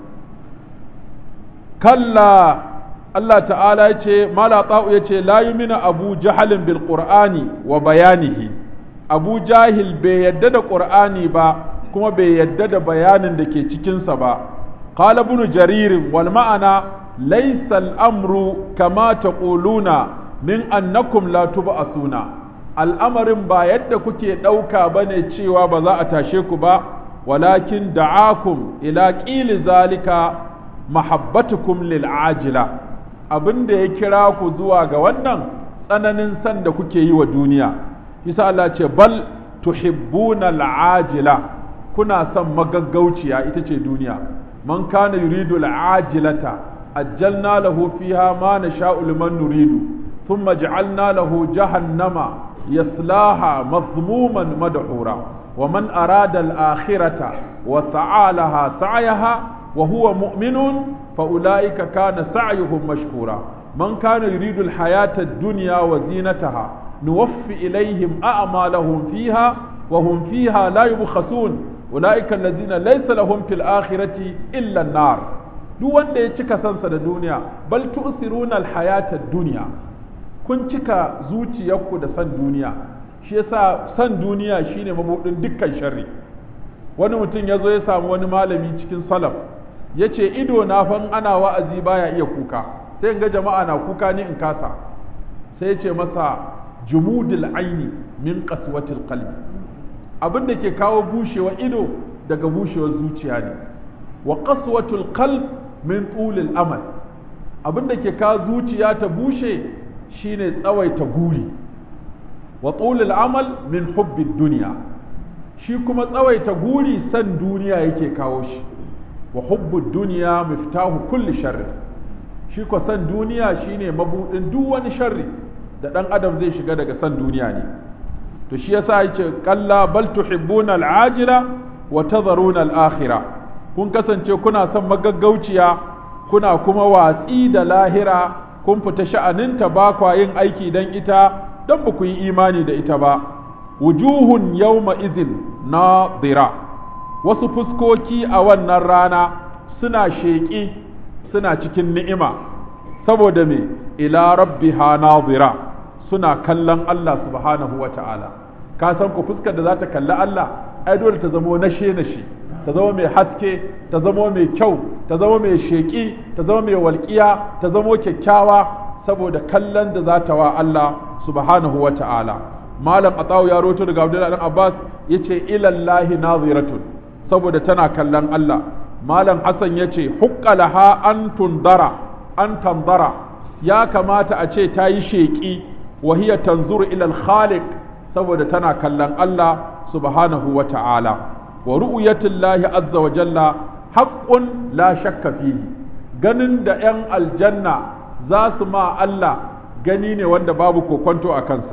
kalla Allah ta'ala ya ce mala ta'u ya ce la yumina abu jahalin bil qur'ani wa bayanihi abu jahil bai yadda da qur'ani ba kuma bai yadda da bayanin da ke cikinsa ba qala ibn jarir wal ma'ana laysa al amru kama taquluna min annakum la tub'asuna al'amarin ba yadda kuke ɗauka ba ne cewa ba za a tashe ku ba walakin da'akum ila ƙili zalika mahabbatukum lil ajila abin da ya kira ku zuwa ga wannan tsananin san da kuke yi wa duniya isa Allah ce bal tuhibbuna al'ajila kuna son magaggauciya ita ce duniya man kana yuridu al'ajilata ajjalna lahu fiha ma nasha'u liman nuridu thumma ja'alna lahu jahannama yaslaha mazmuman madhura wa man arada al-akhirata wa sa'a laha sa'yaha wa huwa mu'minun fa ulaika kana sa'yuhum mashkura man kana yuridu al-hayata ad-dunya wa zinataha nuwaffi ilayhim a'malahum fiha wa hum fiha la yubkhasun ulaika alladhina laysa lahum fil akhirati illa an-nar duk wanda ya cika sansa da duniya bal tu'siruna al-hayata ad-dunya kun cika zuciyarku da san duniya shi yasa san duniya shine mabudin dukkan sharri wani mutum ya zo ya samu wani malami cikin salaf ya ce ido na fan ana wa'azi baya iya kuka sai ga jama'a na kuka ni in kasa sai ya ce masa jumudul aini min qaswatil qalbi abin da ke kawo bushewa ido daga bushewar zuciya ne wa qaswatul qalb min tulil amal abin da ke kawo zuciya ta bushe shine tsawaita guri wa tulil amal min hubbid duniya shi kuma tsawaita guri san duniya yake kawo shi wa hubbud duniya miftahu kulli sharri shi ko san duniya shine mabudin duk wani sharri da dan adam zai shiga daga san duniya ne to shi yasa yace kalla bal tuhibbuna al'ajila wa tadharuna al'akhirah kun kasance kuna son magaggauciya kuna kuma watsi da lahira kun fita sha'aninta ba kwa yin aiki don ita don ba ku yi imani da ita ba wujuhun yawma izin nadira wasu fuskoki a wannan rana suna sheƙi suna cikin ni'ima saboda me ila rabbiha nadira suna kallon Allah subhanahu wa ta'ala ka san ku fuskar da za ta kalli Allah ai dole ta zamo nashe nashe ta zama mai haske ta zama mai kyau ta zama mai sheƙi ta zama mai walƙiya ta zama kyakkyawa saboda kallon da za ta wa Allah subhanahu wa ta'ala malam atawu ya roto daga abdullahi dan abbas yace ilallahi naziratun saboda tana kallon Allah malam hasan yace huqqalaha an tundara an tandara ya kamata a ce ta yi sheƙi wa hiya tanzuru ila al-khaliq saboda tana kallon Allah subhanahu wa ta'ala wa ru'yatullahi azza wa jalla haqqun la shakka fihi ganin da 'yan aljanna za su ma Allah gani ne wanda babu kokonto a kansa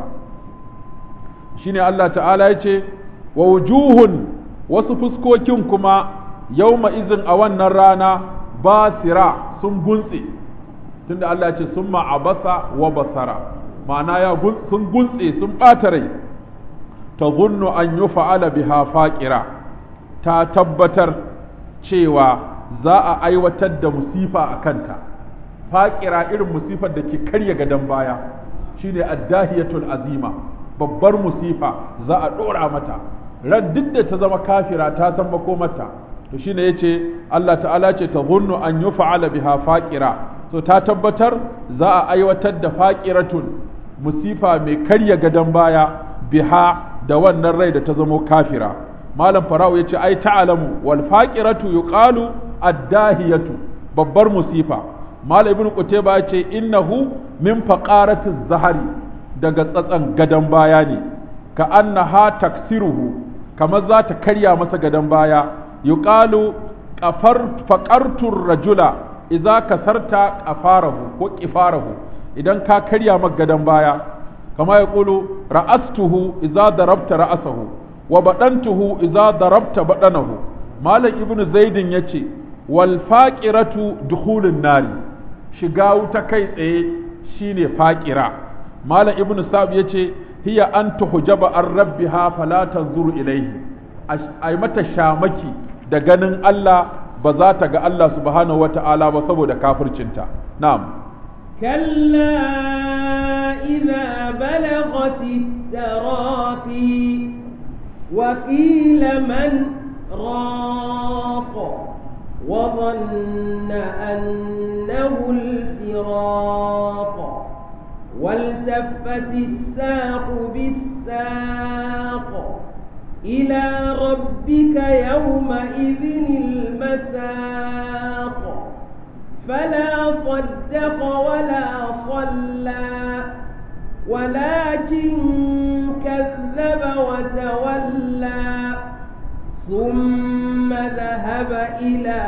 shine Allah ta'ala ya ce wa wujuhun wasu fuskokin kuma yauma izin a wannan rana basira sun guntse tunda Allah ya ce sun abasa wa basara ma'ana ya sun guntse sun ɓata rai ta zunnu an yi fa'ala biha faƙira ta tabbatar cewa za a aiwatar da musifa a kanta faƙira irin musifar da ke karya gadon baya shine addahiyatul azima babbar musifa za a ɗora mata ran duk da ta zama kafira ta san mata to shine yace Allah ta'ala ce ta zunnu an yi fa'ala biha faƙira so ta tabbatar za a aiwatar da faƙiratun musifa mai karya gadon baya biha da wannan rai da ta zamo kafira malam fara'u yace ai ta'alamu wal faqiratu yuqalu addahiyatu babbar musifa malam ibnu qutayba yace innahu min faqarati zahari daga tsatsan gadan baya ne ka annaha taksiruhu kamar za ta karya masa gadan baya yuqalu qafar faqartu rajula idza kasarta qafarahu ko qifarahu idan ka karya maka gadan baya kama yaqulu ra'astuhu idza darabta ra'asahu wa baɗantuhu iza darabta baɗanahu malam ibnu zaidin ya ce wal faƙiratu dukhulun nari shiga wuta kai tsaye shine faƙira malam ibnu sa'ib ya ce hiya an tuhjaba an rabbiha fala tanzuru ilaihi ai mata shamaki da ganin Allah ba za ta ga Allah subhanahu wata'ala ba saboda kafircinta na'am كلا إذا بلغت التراقي وقيل من راق وظن أنه الفراق والتفت الساق بالساق إلى ربك يومئذ المساق فلا صدق ولا صلى ولكن كذب وتولى ثم ذهب إلى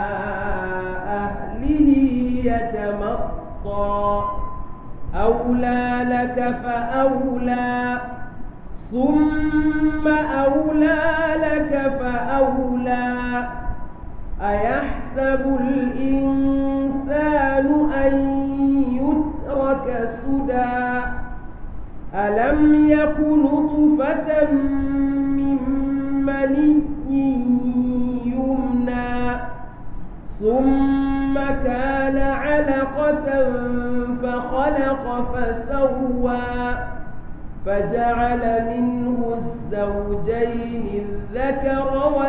أهله يتمطى أولى لك فأولى ثم أولى لك فأولى أيحسب الإنسان أن يترك سدى ألم يك نطفة من مني يمنى ثم كان علقة فخلق فسوى فجعل منه الزوجين الذكر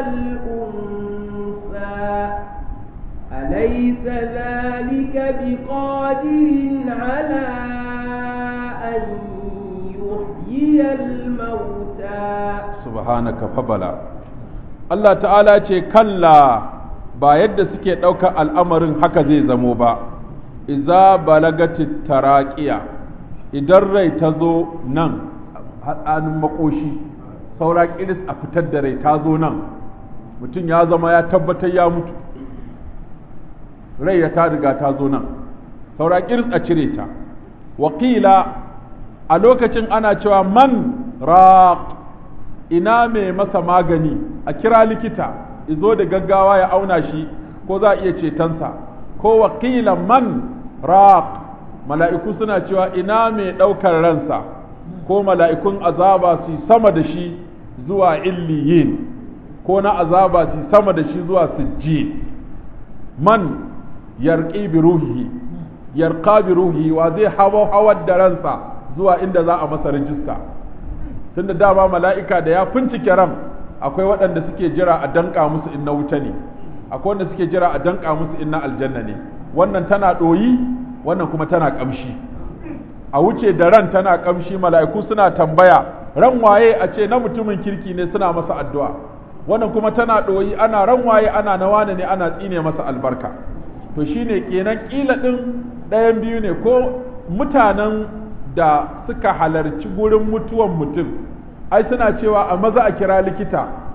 والأنثى أليس ذلك بقادر على أن يحيي الموتى سبحانك فبلا Allah ta'ala ce kalla ba yadda suke ɗaukar al'amarin haka zai zamo ba, iza balagati taraƙiya idan rai ta zo nan hannun makoshi saura ƙiris a fitar da rai ta zo nan mutum ya zama ya tabbatar ya mutu rai ya ta riga ta zo nan saura ƙiris a cire ta wakila a lokacin ana cewa man raq ina mai masa magani a kira likita izo da gaggawa ya auna shi ko za a iya cetonsa ko wakila man raq mala'iku suna cewa ina mai ɗaukar ransa ko mala'ikun azaba su sama da shi zuwa illiyin ko na azaba su sama da shi zuwa sijji man yarƙi bi ruhihi yarqa bi ruhihi wa zai hawa hawar da ransa zuwa inda za a masa rijista tunda dama mala'ika da ya fincike ran akwai waɗanda suke jira a danka musu in na wuta ne akwai wanda suke jira a danka musu in na aljanna ne wannan tana ɗoyi wannan kuma tana ƙamshi a wuce da ran tana ƙamshi mala'iku suna tambaya ran waye a ce na mutumin kirki ne suna masa addu'a wannan kuma tana ɗoyi ana ran waye ana na wane ne ana tsine masa albarka to shine kenan ƙila ɗin ɗayan biyu ne ko mutanen da suka halarci gurin mutuwan mutum ai suna cewa a maza a kira likita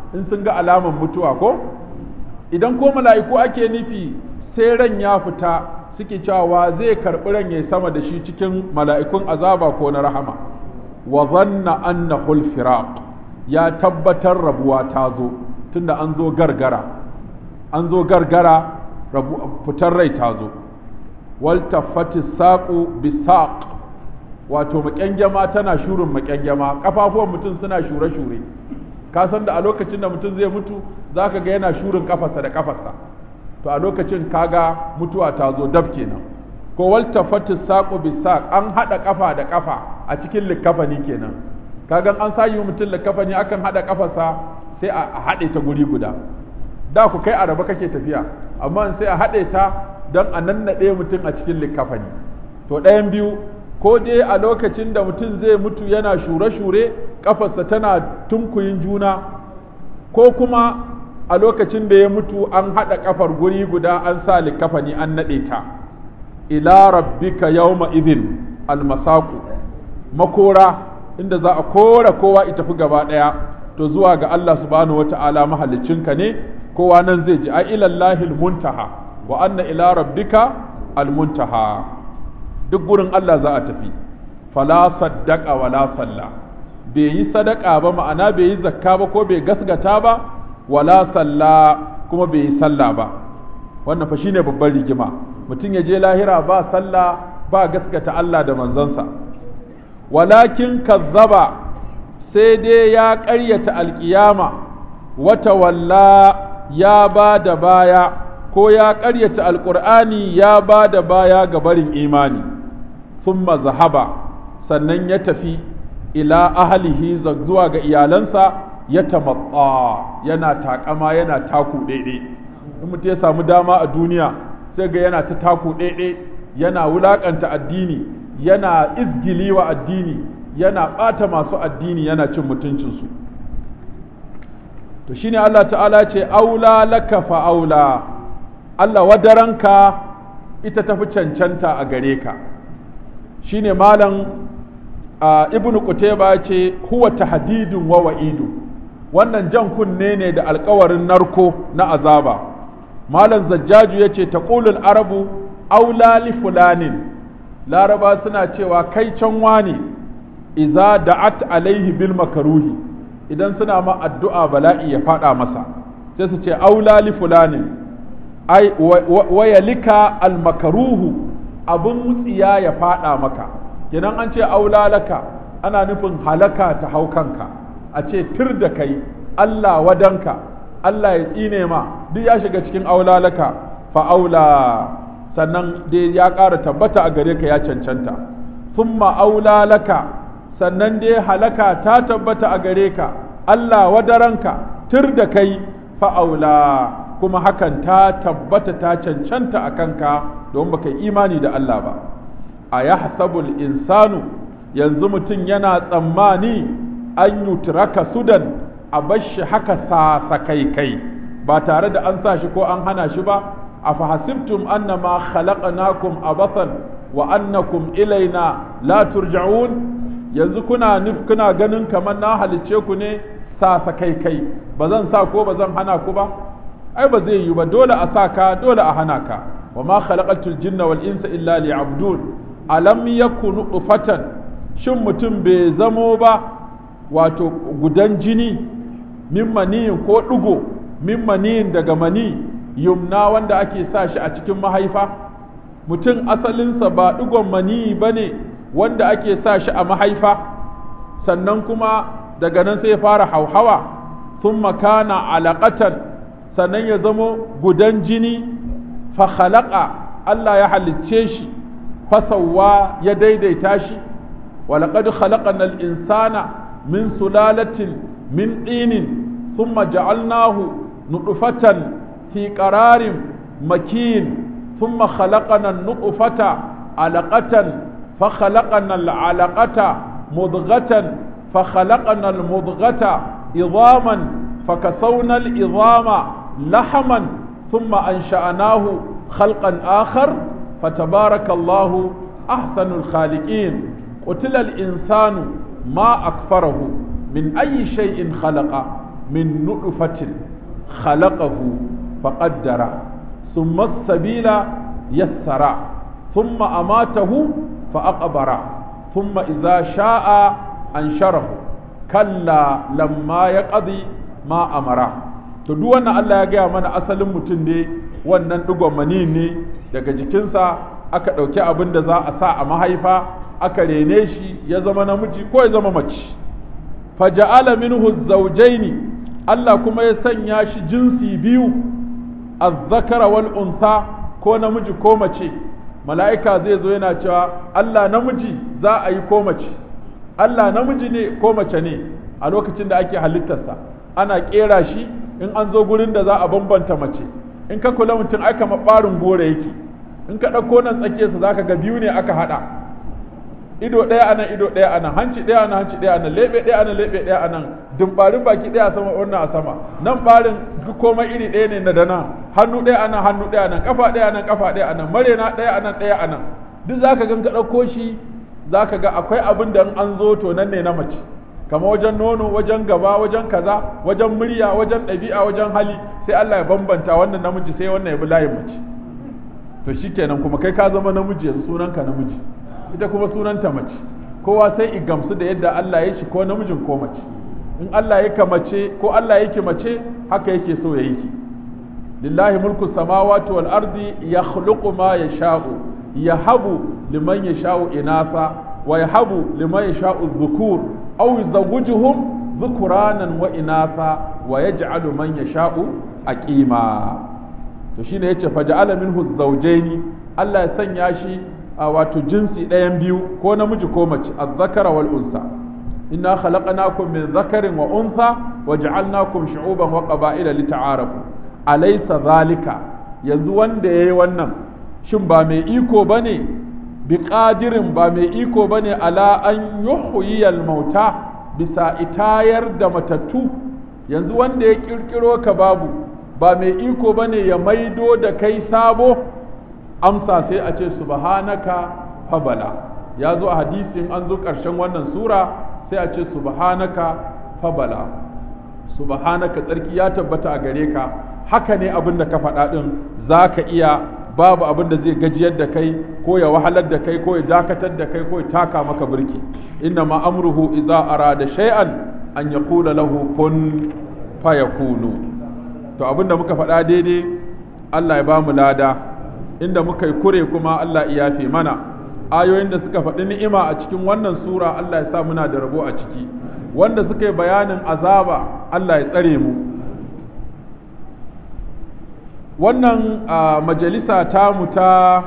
in sun ga alaman mutuwa ko idan ko mala'iku ake nufi sai ran ya fita suke cewa zai karɓi ran ya sama da shi cikin mala'ikun azaba ko na rahama wa zanna annahu firaq ya tabbatar rabuwa ta zo tunda an zo gargara an zo gargara fitar rai ta zo wal taffati saqu bisaq wato makyangyama tana shurin makyangyama kafafuwan mutum suna shure-shure ka san da a lokacin da mutum zai mutu zaka ga yana shurin kafarsa da kafarsa to a lokacin kaga mutuwa ta zo dab kenan ko wal taffati saqu bisaq an hada kafa da kafa a cikin likafani kenan kaga an sayi mutum likafani akan hada kafarsa sai a haɗe ta guri guda da ku kai araba kake tafiya amma sai a haɗe ta don a nannaɗe mutum a cikin likafani to ɗayan biyu ko dai a lokacin da mutum zai mutu yana shure-shure kafarsa tana tunkuyin juna ko kuma a lokacin da ya mutu an haɗa kafar guri guda an sa likafani an naɗe ta ila rabbika yawma idhin almasaku makora inda za a kora kowa ita fi gaba ɗaya to zuwa ga Allah subhanahu wata'ala mahaliccinka ne kowa nan zai ji a ilallahi almuntaha wa anna ila rabbika almuntaha duk gurin Allah za a tafi fala saddaqa wala salla bai yi sadaka ba ma'ana bai yi zakka ba ko bai gasgata ba wala salla kuma bai yi sallah ba wannan fa shine babban rigima mutum ya je lahira ba sallah ba gaskata Allah da manzansa walakin kazzaba sai dai ya ƙaryata alƙiyama wata walla ya ba da baya ko ya ƙaryata alƙur'ani ya ba da baya ga barin imani summa zahaba sannan ya tafi ila ahalihi zuwa ga iyalansa ya tamatsa yana takama yana taku ɗaiɗe in mutum ya samu dama a duniya sai ga yana ta taku ɗaiɗe yana wulaƙanta addini yana izgili wa addini yana ɓata masu addini yana cin mutuncinsu to shine Allah ta'ala ce aula laka fa aula Allah wadaranka ita tafi cancanta a gare ka shine malam ibn Qutayba ce huwa tahdidun wa wa'idu wannan jan kunne ne da alkawarin narko na azaba malam zajjaju yace taqulul arabu aula li fulanin laraba suna cewa kai can wani iza da'at alaihi bil makaruhi idan suna ma addu'a bala'i ya fada masa sai su ce aula li fulanin ai wayalika al makaruhu abun tsiya ya fada maka kenan an ce aula laka ana nufin halaka ta hau kanka a ce tir da kai Allah wadanka Allah ya tsine ma duk ya shiga cikin aula laka fa aula sannan dai ya ƙara tabbata a gare ka ya cancanta summa aula laka sannan dai halaka ta tabbata a gare ka Allah wadaranka tir da kai fa'aula kuma hakan ta tabbata ta cancanta a kanka don baka imani da Allah ba a ya insanu yanzu mutum yana tsammani an yutraka sudan a bashi haka sasakai kai ba tare da an sa shi ko an hana shi ba a fahasibtum annama khalaqnakum abathan wa annakum ilaina la turja'un yanzu kuna nuf kuna ganin kamar na halicce ku ne sa sa kai kai ba zan sa ko ba zan hana ku ba ai ba zai yi ba dole a sa ka dole a hana ka wa ma khalaqatul jinna wal insa illa liya'budun alam yakunu ufatan shin mutum bai zamo ba wato gudan jini min maniyin ko ɗigo min maniyin daga mani yumna wanda ake sa shi a cikin mahaifa mutum asalinsa ba ɗigon mani ba ne wanda ake sa shi a mahaifa sannan kuma daga nan sai ya fara hauhawa sun makana alaƙatan sannan ya zamo gudan jini fa khalaqa Allah ya halicce shi fasawa ya daidaita shi walaƙad khalaqana al-insana min sulalatin min ɗinin thumma ja'alnahu nutfatan fi qararin makin ثم خلقنا النطفة علقة فخلقنا العلقة مضغة فخلقنا المضغة عظاما فكسونا العظام لحما ثم أنشأناه خلقا آخر فتبارك الله أحسن الخالقين قتل الإنسان ما أكفره من أي شيء خلق min nutfatin khalaqahu faqaddara thumma sabila yassara thumma amatahu faqabara thumma idza sha'a ansharahu kalla lamma yaqdi ma amara to duk wannan Allah ya gaya mana asalin mutum ne wannan digon mani ne daga jikinsa aka ɗauki abin da za a sa a mahaifa aka rene shi ya zama namiji ko ya zama mace faja'ala minhu zawjaini Allah kuma ya sanya shi jinsi biyu az-zakara wal unsa ko namiji ko mace mala'ika zai zo yana cewa Allah namiji za a yi ko mace Allah namiji ne ko mace ne a lokacin da ake halittarsa ana kera shi in an zo gurin da za a bambanta mace in ka kula mutum ai kamar ɓarin gore yake in ka ɗauko nan tsakiyarsa za ka ga biyu ne aka haɗa ido ɗaya anan ido ɗaya anan hanci ɗaya anan hanci ɗaya anan leɓe ɗaya anan leɓe ɗaya anan dumbarin baki ɗaya a sama wannan a sama nan ɓarin duk komai iri ɗaya ne na dana hannu ɗaya anan hannu ɗaya anan kafa ɗaya anan kafa ɗaya anan marena ɗaya anan ɗaya anan duk za ka gan ka ɗauko shi za ka ga akwai abin da in an zo to nan ne na mace kama wajen nono wajen gaba wajen kaza wajen murya wajen ɗabi'a wajen hali sai Allah ya bambanta wannan namiji sai wannan ya bi layin mace to shikenan kuma kai ka zama namiji yanzu sunanka namiji ita kuma sunanta mace kowa sai i gamsu da yadda Allah ya shi ko namijin ko mace in Allah ya ka mace ko Allah yake mace haka yake so ya yi ki lillahi mulku samawati wal ardi yakhluqu ma yasha'u yahabu liman yasha'u inasa wa yahabu liman yasha'u dhukur aw yuzawwijuhum dhukuranan wa inasa wa yaj'alu man yasha'u aqima to shine yace faja'ala minhu zawjaini Allah ya sanya shi a wato jinsi ɗayan biyu ko namiji ko mace az-zakara wal unsa inna khalaqnakum min zakarin wa unsa wa ja'alnakum shu'uban wa qaba'ila lita'arafu alaysa zalika yanzu wanda yayi wannan shin ba mai iko bane bi qadirin ba mai iko bane ala an yuhyiyal mauta bisa itayar da matattu yanzu wanda ya kirkiro ka babu ba mai iko bane ya maido da kai sabo amsa sai a ce subhanaka fabala ya zo a hadisin an zo ƙarshen wannan sura sai a ce subhanaka fabala subhanaka tsarki ya tabbata a gare ka haka ne abin da ka faɗa ɗin za ka iya babu abin da zai gajiyar da kai ko ya wahalar da kai ko ya dakatar da kai ko ya taka maka birki inna ma amruhu idza arada shay'an an yaqula lahu kun fayakunu to abin da muka faɗa daidai Allah ya ba mu lada inda muka yi kure kuma Allah ya yafe mana ayoyin da suka faɗi ni'ima a cikin wannan sura Allah ya sa muna da rabo a ciki wanda suka yi bayanin azaba Allah ya tsare mu wannan majalisa tamu ta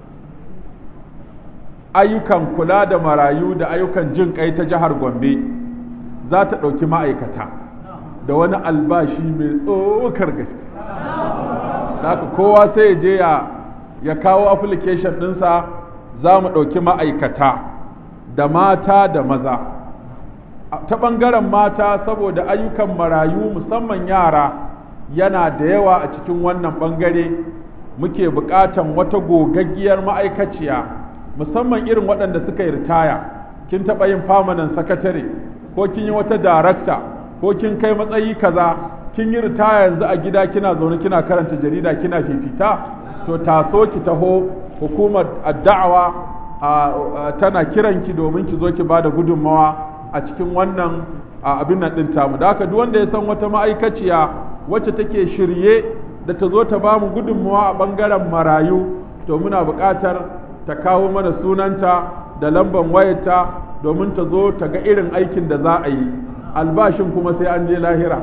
ayyukan kula da marayu da ayyukan jin kai ta jihar Gombe za ta ɗauki ma'aikata da wani albashi mai tsokar gaske haka kowa sai ya je ya ya kawo application ɗinsa za mu ɗauki ma'aikata da mata da maza ta ɓangaren mata saboda ayyukan marayu musamman yara yana da yawa a cikin wannan ɓangare muke buƙatan wata gogaggiyar ma'aikaciya musamman irin waɗanda suka yi ritaya kin taɓa yin famanan sakatare ko kin yi wata darakta ko kin kai matsayi kaza kin yi ritaya yanzu a gida kina zaune kina karanta jarida kina fifita to taso ki taho hukumar da'awa tana kiranki domin ki zo ki bada gudunmawa a cikin wannan abin nan din tamu da haka duk wanda ya san wata ma'aikaciya wacce take shirye da ta zo ta ba mu gudunmawa a bangaren marayu to muna buƙatar ta kawo mana sunanta da lamban wayarta domin ta zo ta ga irin aikin da za a yi albashin kuma sai an je lahira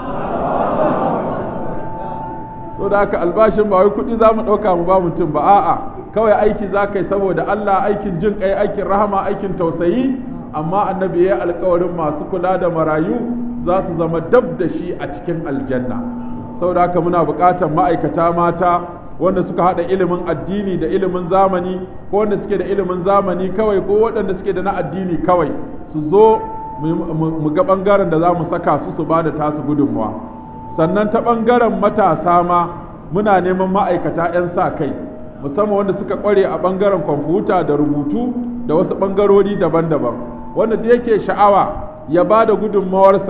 so da haka albashin ba wai kuɗi za mu ɗauka mu ba mutum ba a'a kawai aiki za ka yi saboda Allah aikin jin kai aikin rahama aikin tausayi amma annabi ya alkawarin masu kula da marayu za su zama dab da shi a cikin aljanna saboda haka muna buƙatar ma'aikata mata wanda suka haɗa ilimin addini da ilimin zamani ko wanda suke da ilimin zamani kawai ko waɗanda suke da na addini kawai su zo mu ga ɓangaren da za mu saka su su ba da tasu gudunmawa sannan ta ɓangaren matasa ma muna neman ma'aikata 'yan sa kai musamman wanda suka ƙware a ɓangaren kwamfuta da rubutu da wasu ɓangarori daban-daban wanda da yake sha'awa ya ba da gudunmawarsa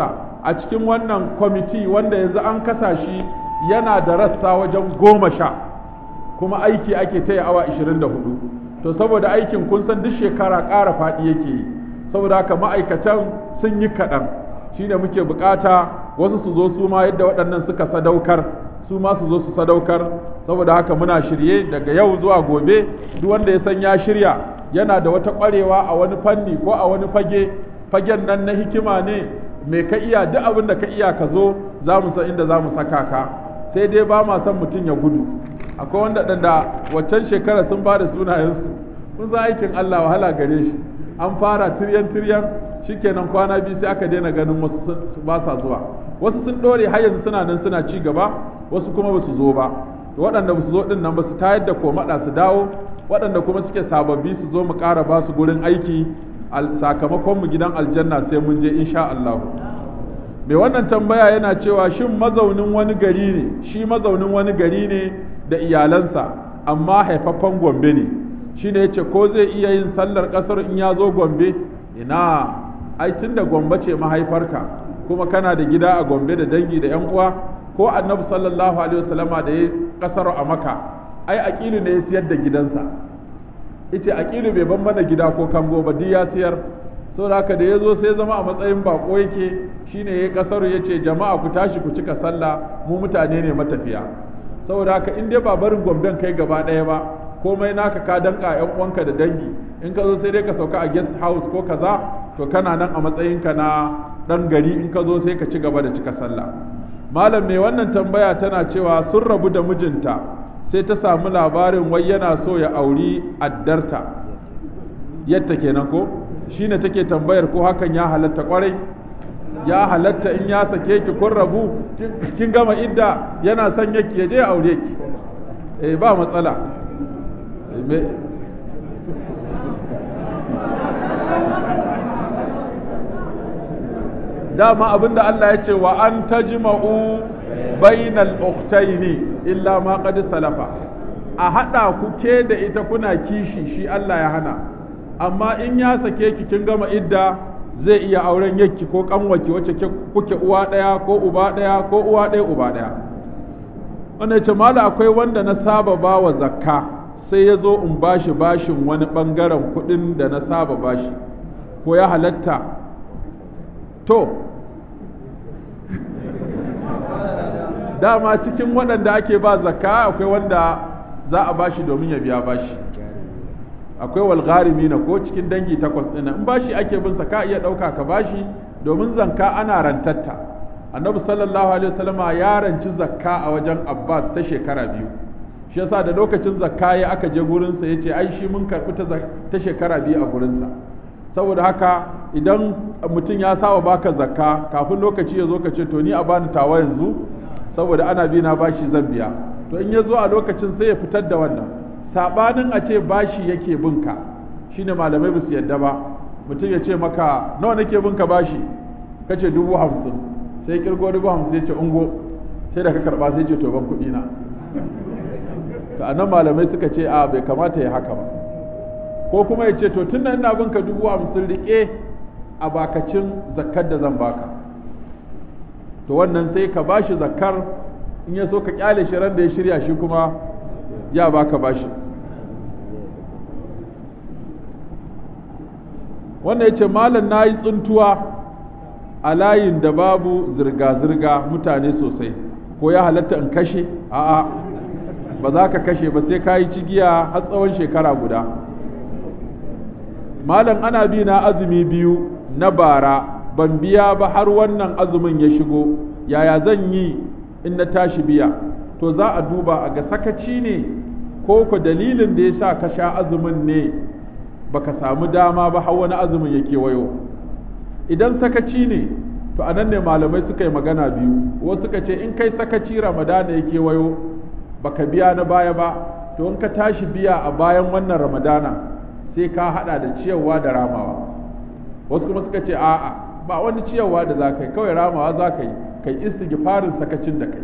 a cikin wannan kwamiti wanda yanzu an kasa shi yana da rassa wajen goma sha kuma aiki ake taya awa 24 to saboda aikin kun san duk shekara ƙara faɗi yake yi saboda haka ma'aikatan sun yi kaɗan shine muke bukata wasu su zo su ma yadda waɗannan suka sadaukar su ma su zo su sadaukar saboda haka muna shirye daga yau zuwa gobe duk wanda ya san ya shirya yana da wata ƙwarewa a wani fanni ko a wani fage fagen nan na hikima ne mai ka iya duk abin da ka iya ka zo za mu san inda za mu saka ka sai dai ba ma son mutum ya gudu akwai wanda da waccan shekara sun ba da sunayensu sun san aikin Allah wahala gare shi an fara tiryan tiryan shikenan kwana biyu sai aka daina ganin wasu ba sa zuwa wasu sun dore har yanzu suna nan suna ci gaba wasu kuma ba su zo ba waɗanda ba su zo ɗin nan ba su tayar da komaɗa su dawo waɗanda kuma suke sababbi su zo mu ƙara ba su gurin aiki sakamakon mu gidan aljanna sai mun je insha Allah mai wannan tambaya yana cewa shin mazaunin wani gari ne shi mazaunin wani gari ne da iyalansa amma haifaffen gombe ne shi ne yace ko zai iya yin sallar ƙasar in ya zo gombe ina ai tun da gombe ce mahaifarka kuma kana da gida a gombe da dangi da yan uwa ko annabi sallallahu alaihi wasallama da ya kasar a maka ai aqilu ne ya siyar da gidansa ita aqilu bai ban mana gida ko kango ba duk ya siyar saboda haka da ya zo sai zama a matsayin bako yake shine ya kasar ya ce jama'a ku tashi ku cika sallah mu mutane ne matafiya saboda haka in dai ba barin gomben kai gaba ɗaya ba komai naka ka danka yan uwanka da dangi in ka zo sai dai ka sauka a guest house ko kaza to kana nan a matsayinka na dan gari in ka zo sai ka ci gaba da cika sallah malam mai wannan tambaya tana cewa sun rabu da mijinta sai ta samu labarin wai yana so ya auri addarta yadda kenan ko shine take tambayar ko hakan ya halatta kwarai ya halatta in ya sake ki kun rabu kin gama idda yana son yaki ya je aure ki eh ba matsala dama abinda Allah ya ce wa an tajma'u bainal ukhtaini illa ma qad salafa a hada ku ke da ita kuna kishi shi Allah ya hana amma in ya sake ki kin gama idda zai iya auren yakki ko kanwaki wacce kuke uwa daya ko uba daya ko uwa daya uba daya wannan ce mala akwai wanda na saba bawa zakka sai ya zo in bashi bashin wani bangaren kudin da na saba bashi ko ya halatta to dama cikin waɗanda ake ba zakka akwai wanda za a bashi domin ya biya bashi akwai walgharimi na ko cikin dangi takwas ɗin in bashi ake bin ka iya ɗauka ka bashi domin zanka ana rantatta annabi sallallahu alaihi wasallama ya ranci zakka a wajen abbas ta shekara biyu shi yasa da lokacin zakka ya aka je gurinsa ya ce ai shi mun karɓi ta shekara biyu a gurinsa saboda haka idan mutum ya saba baka zakka kafin lokaci ya zo ka ce to ni a bani tawa yanzu saboda ana bi na bashi zan biya to in ya zo a lokacin sai ya fitar da wannan sabanin a ce bashi yake binka shine malamai ba su yadda ba mutum ya ce maka nawa nake binka bashi kace dubu hamsin sai kirgo dubu hamsin ya ce ungo sai da ka karba sai ce to ban kuɗi na to anan malamai suka ce a bai kamata ya haka ba ko kuma ya ce to tun ina binka dubu hamsin rike a bakacin zakkar da zan baka to wannan sai ka bashi zakkar in ya so ka kyale shi ran da ya shirya shi kuma ya baka bashi wannan ya ce malam na yi tsuntuwa a layin da babu zirga-zirga mutane sosai ko ya halatta in kashe a'a ba za ka kashe ba sai ka yi cigiya har tsawon shekara guda malam ana bi na azumi biyu na bara ban biya ba har wannan azumin ya shigo yaya zan yi in na tashi biya to za a duba a ga sakaci ne ko ku dalilin da ya sa ka sha azumin ne baka samu dama ba har wani azumin ya kewayo idan sakaci ne to a nan ne malamai suka yi magana biyu wasu suka ce in kai sakaci ramadana ya kewayo baka biya na baya ba to in ka tashi biya a bayan wannan ramadana sai ka hada da ciyarwa da ramawa wasu kuma suka ce a'a ba wani ciyarwa da za ka yi kawai ramawa za ka yi kai istighfarin sakacin da kai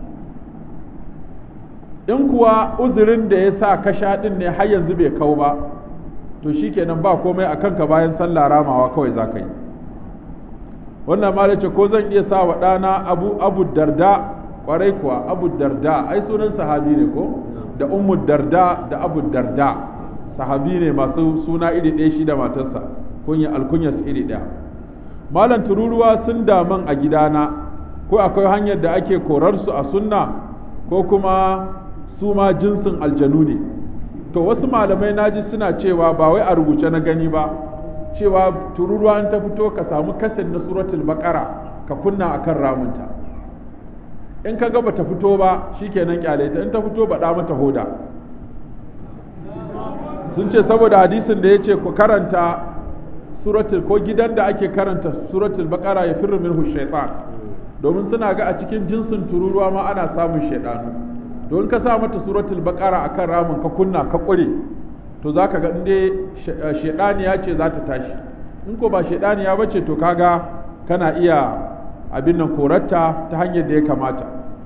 in kuwa uzurin da ya sa ka sha din ne har yanzu bai kau ba to shikenan ba komai a kanka bayan sallah ramawa kawai za ka yi wannan ma ce ko zan iya sa wa ɗana abu abu darda kwarai kuwa abu darda ai sunan sahabi ne ko da ummu darda da abu darda sahabi ne masu suna iri ɗaya shi da matarsa kunya alkunyas iri ɗaya malam tururuwa sun daman a gidana ko akwai hanyar da ake korarsu a sunna ko kuma su ma jinsin aljanu ne to wasu malamai naji suna cewa ba wai a rubuce na gani ba cewa tururuwa in ta fito ka samu kasin na suratul baqara ka kunna akan ramunta in ka ga bata fito ba shikenan kyale ta in ta fito ba da mata hoda sun ce saboda hadisin da yace ku karanta suratul ko gidan da ake karanta suratul baqara ya firru minhu shaytan domin suna ga a cikin jinsin tururuwa ma ana samun shaidanu don ka sa mata suratul baqara akan ramin ka kunna ka kure to zaka ga inde shaidaniya ce za ta tashi in ko ba shaidaniya bace to kaga kana iya abin nan korarta ta hanyar da ya kamata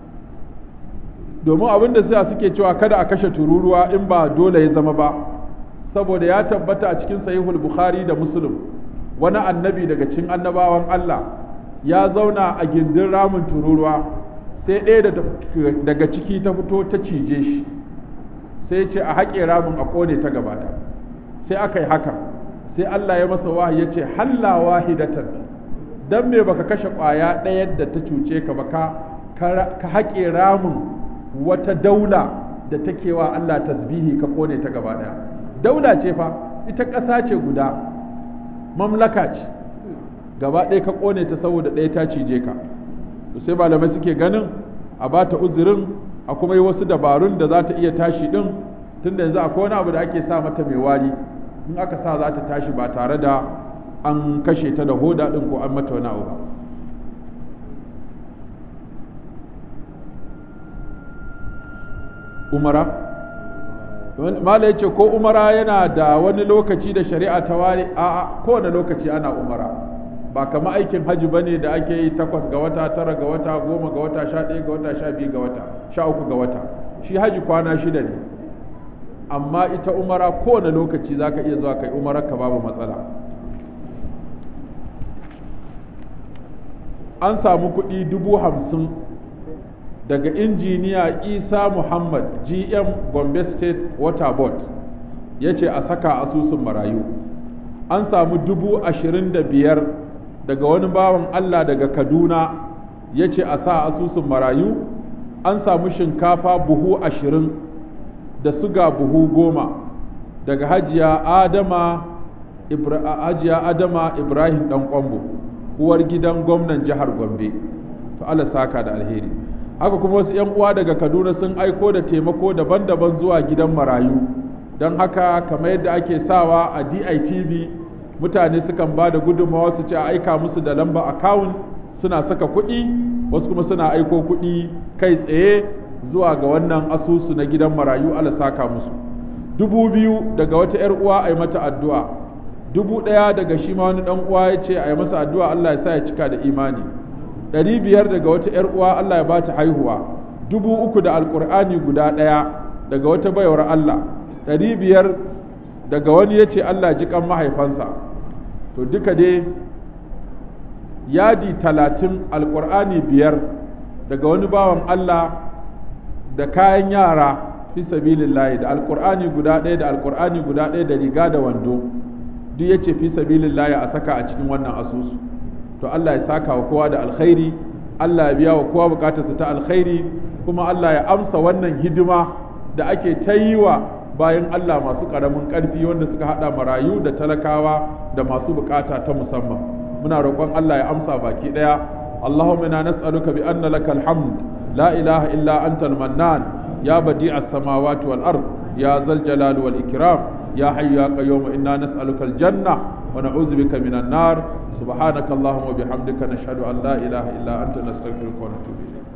domin abin da sai suke cewa kada a kashe tururuwa in ba dole ya zama ba saboda ya tabbata a cikin sahihul bukhari da muslim wani annabi daga cikin annabawan Allah ya zauna a gindin ramin tururuwa sai ɗaya daga ciki ta fito ta cije shi sai ce a haƙe ramin a ƙone ta gabata sai aka yi haka sai Allah ya masa wahayi ya ce halla wahidatan dan me baka kashe ƙwaya ɗaya da ta cuce ka ba ka haƙe ramin wata daula da take wa Allah tasbihi ka ƙone ta gaba ɗaya daula ce fa ita ƙasa ce guda mamlaka ce gaba ɗaya ka ƙone ta saboda ɗaya ta cije ka to sai malamai suke ganin a ba ta uzurin a kuma yi wasu dabarun da za ta iya tashi ɗin tunda yanzu akwai wani abu da ake sa mata mai wari in aka sa za ta tashi ba tare da an kashe ta da hoda ɗin ko an mata wani abu ba umara mala yace ko umara yana da wani lokaci da shari'a ta ware a kowane lokaci ana umara ba kama aikin hajji bane da ake yi takwas ga wata tara ga wata goma ga wata sha ɗaya ga wata sha biyu ga wata sha uku ga wata shi hajji kwana shida ne amma ita umara kowane lokaci za ka iya zuwa kai umarar ka babu matsala an samu kuɗi dubu hamsin daga injiniya isa muhammad gm gombe state water board ya ce a saka asusun marayu an samu dubu ashirin da biyar daga wani bawan allah daga kaduna ya ce a sa asusun marayu an samu shinkafa buhu ashirin da suga buhu goma daga hajiya adama hajiya adama ibrahim dan kwambo uwar gidan gwamnan jihar gombe to allah saka da alheri haka kuma wasu 'yan uwa daga kaduna sun aiko da taimako daban-daban zuwa gidan marayu don haka kamar yadda ake sawa a ditv mutane sukan ba da gudunmawa su ce a aika musu da lamba akawun suna saka kuɗi wasu kuma suna aiko kuɗi kai tsaye zuwa ga wannan asusu na gidan marayu ala saka musu dubu biyu daga wata 'yar uwa a yi mata addu'a dubu ɗaya daga shi ma wani ɗan uwa ya ce a yi masa addu'a allah ya sa ya cika da imani ɗari biyar daga wata ‘yar uwa Allah ya ba ta haihuwa dubu uku da alƙur'ani guda ɗaya daga wata baiwar Allah ɗari biyar daga wani ya ce Allah ji kan mahaifansa to duka dai yadi talatin alƙur'ani biyar daga wani bawan Allah da kayan yara fi sabilillahi da alƙur'ani guda ɗaya da alƙur'ani guda ɗaya da riga da wando duk ya ce fi sabilillahi a saka a cikin wannan asusu to Allah ya saka wa kowa da alkhairi Allah ya biya wa kowa bukatarsa ta alkhairi kuma Allah ya amsa wannan hidima da ake ta yi wa bayan Allah masu ƙaramin ƙarfi wanda suka haɗa marayu da talakawa da masu bukata ta musamman muna roƙon Allah ya amsa baki ɗaya اللهم انا نسالك بان لك الحمد لا اله الا انت المنان يا بديع السماوات والارض يا ذا الجلال والاكرام يا حي يا قيوم انا نسالك الجنه ونعوذ بك من النار سبحانك اللهم وبحمدك نشهد ان لا اله الا انت نستغفرك ونتوب اليك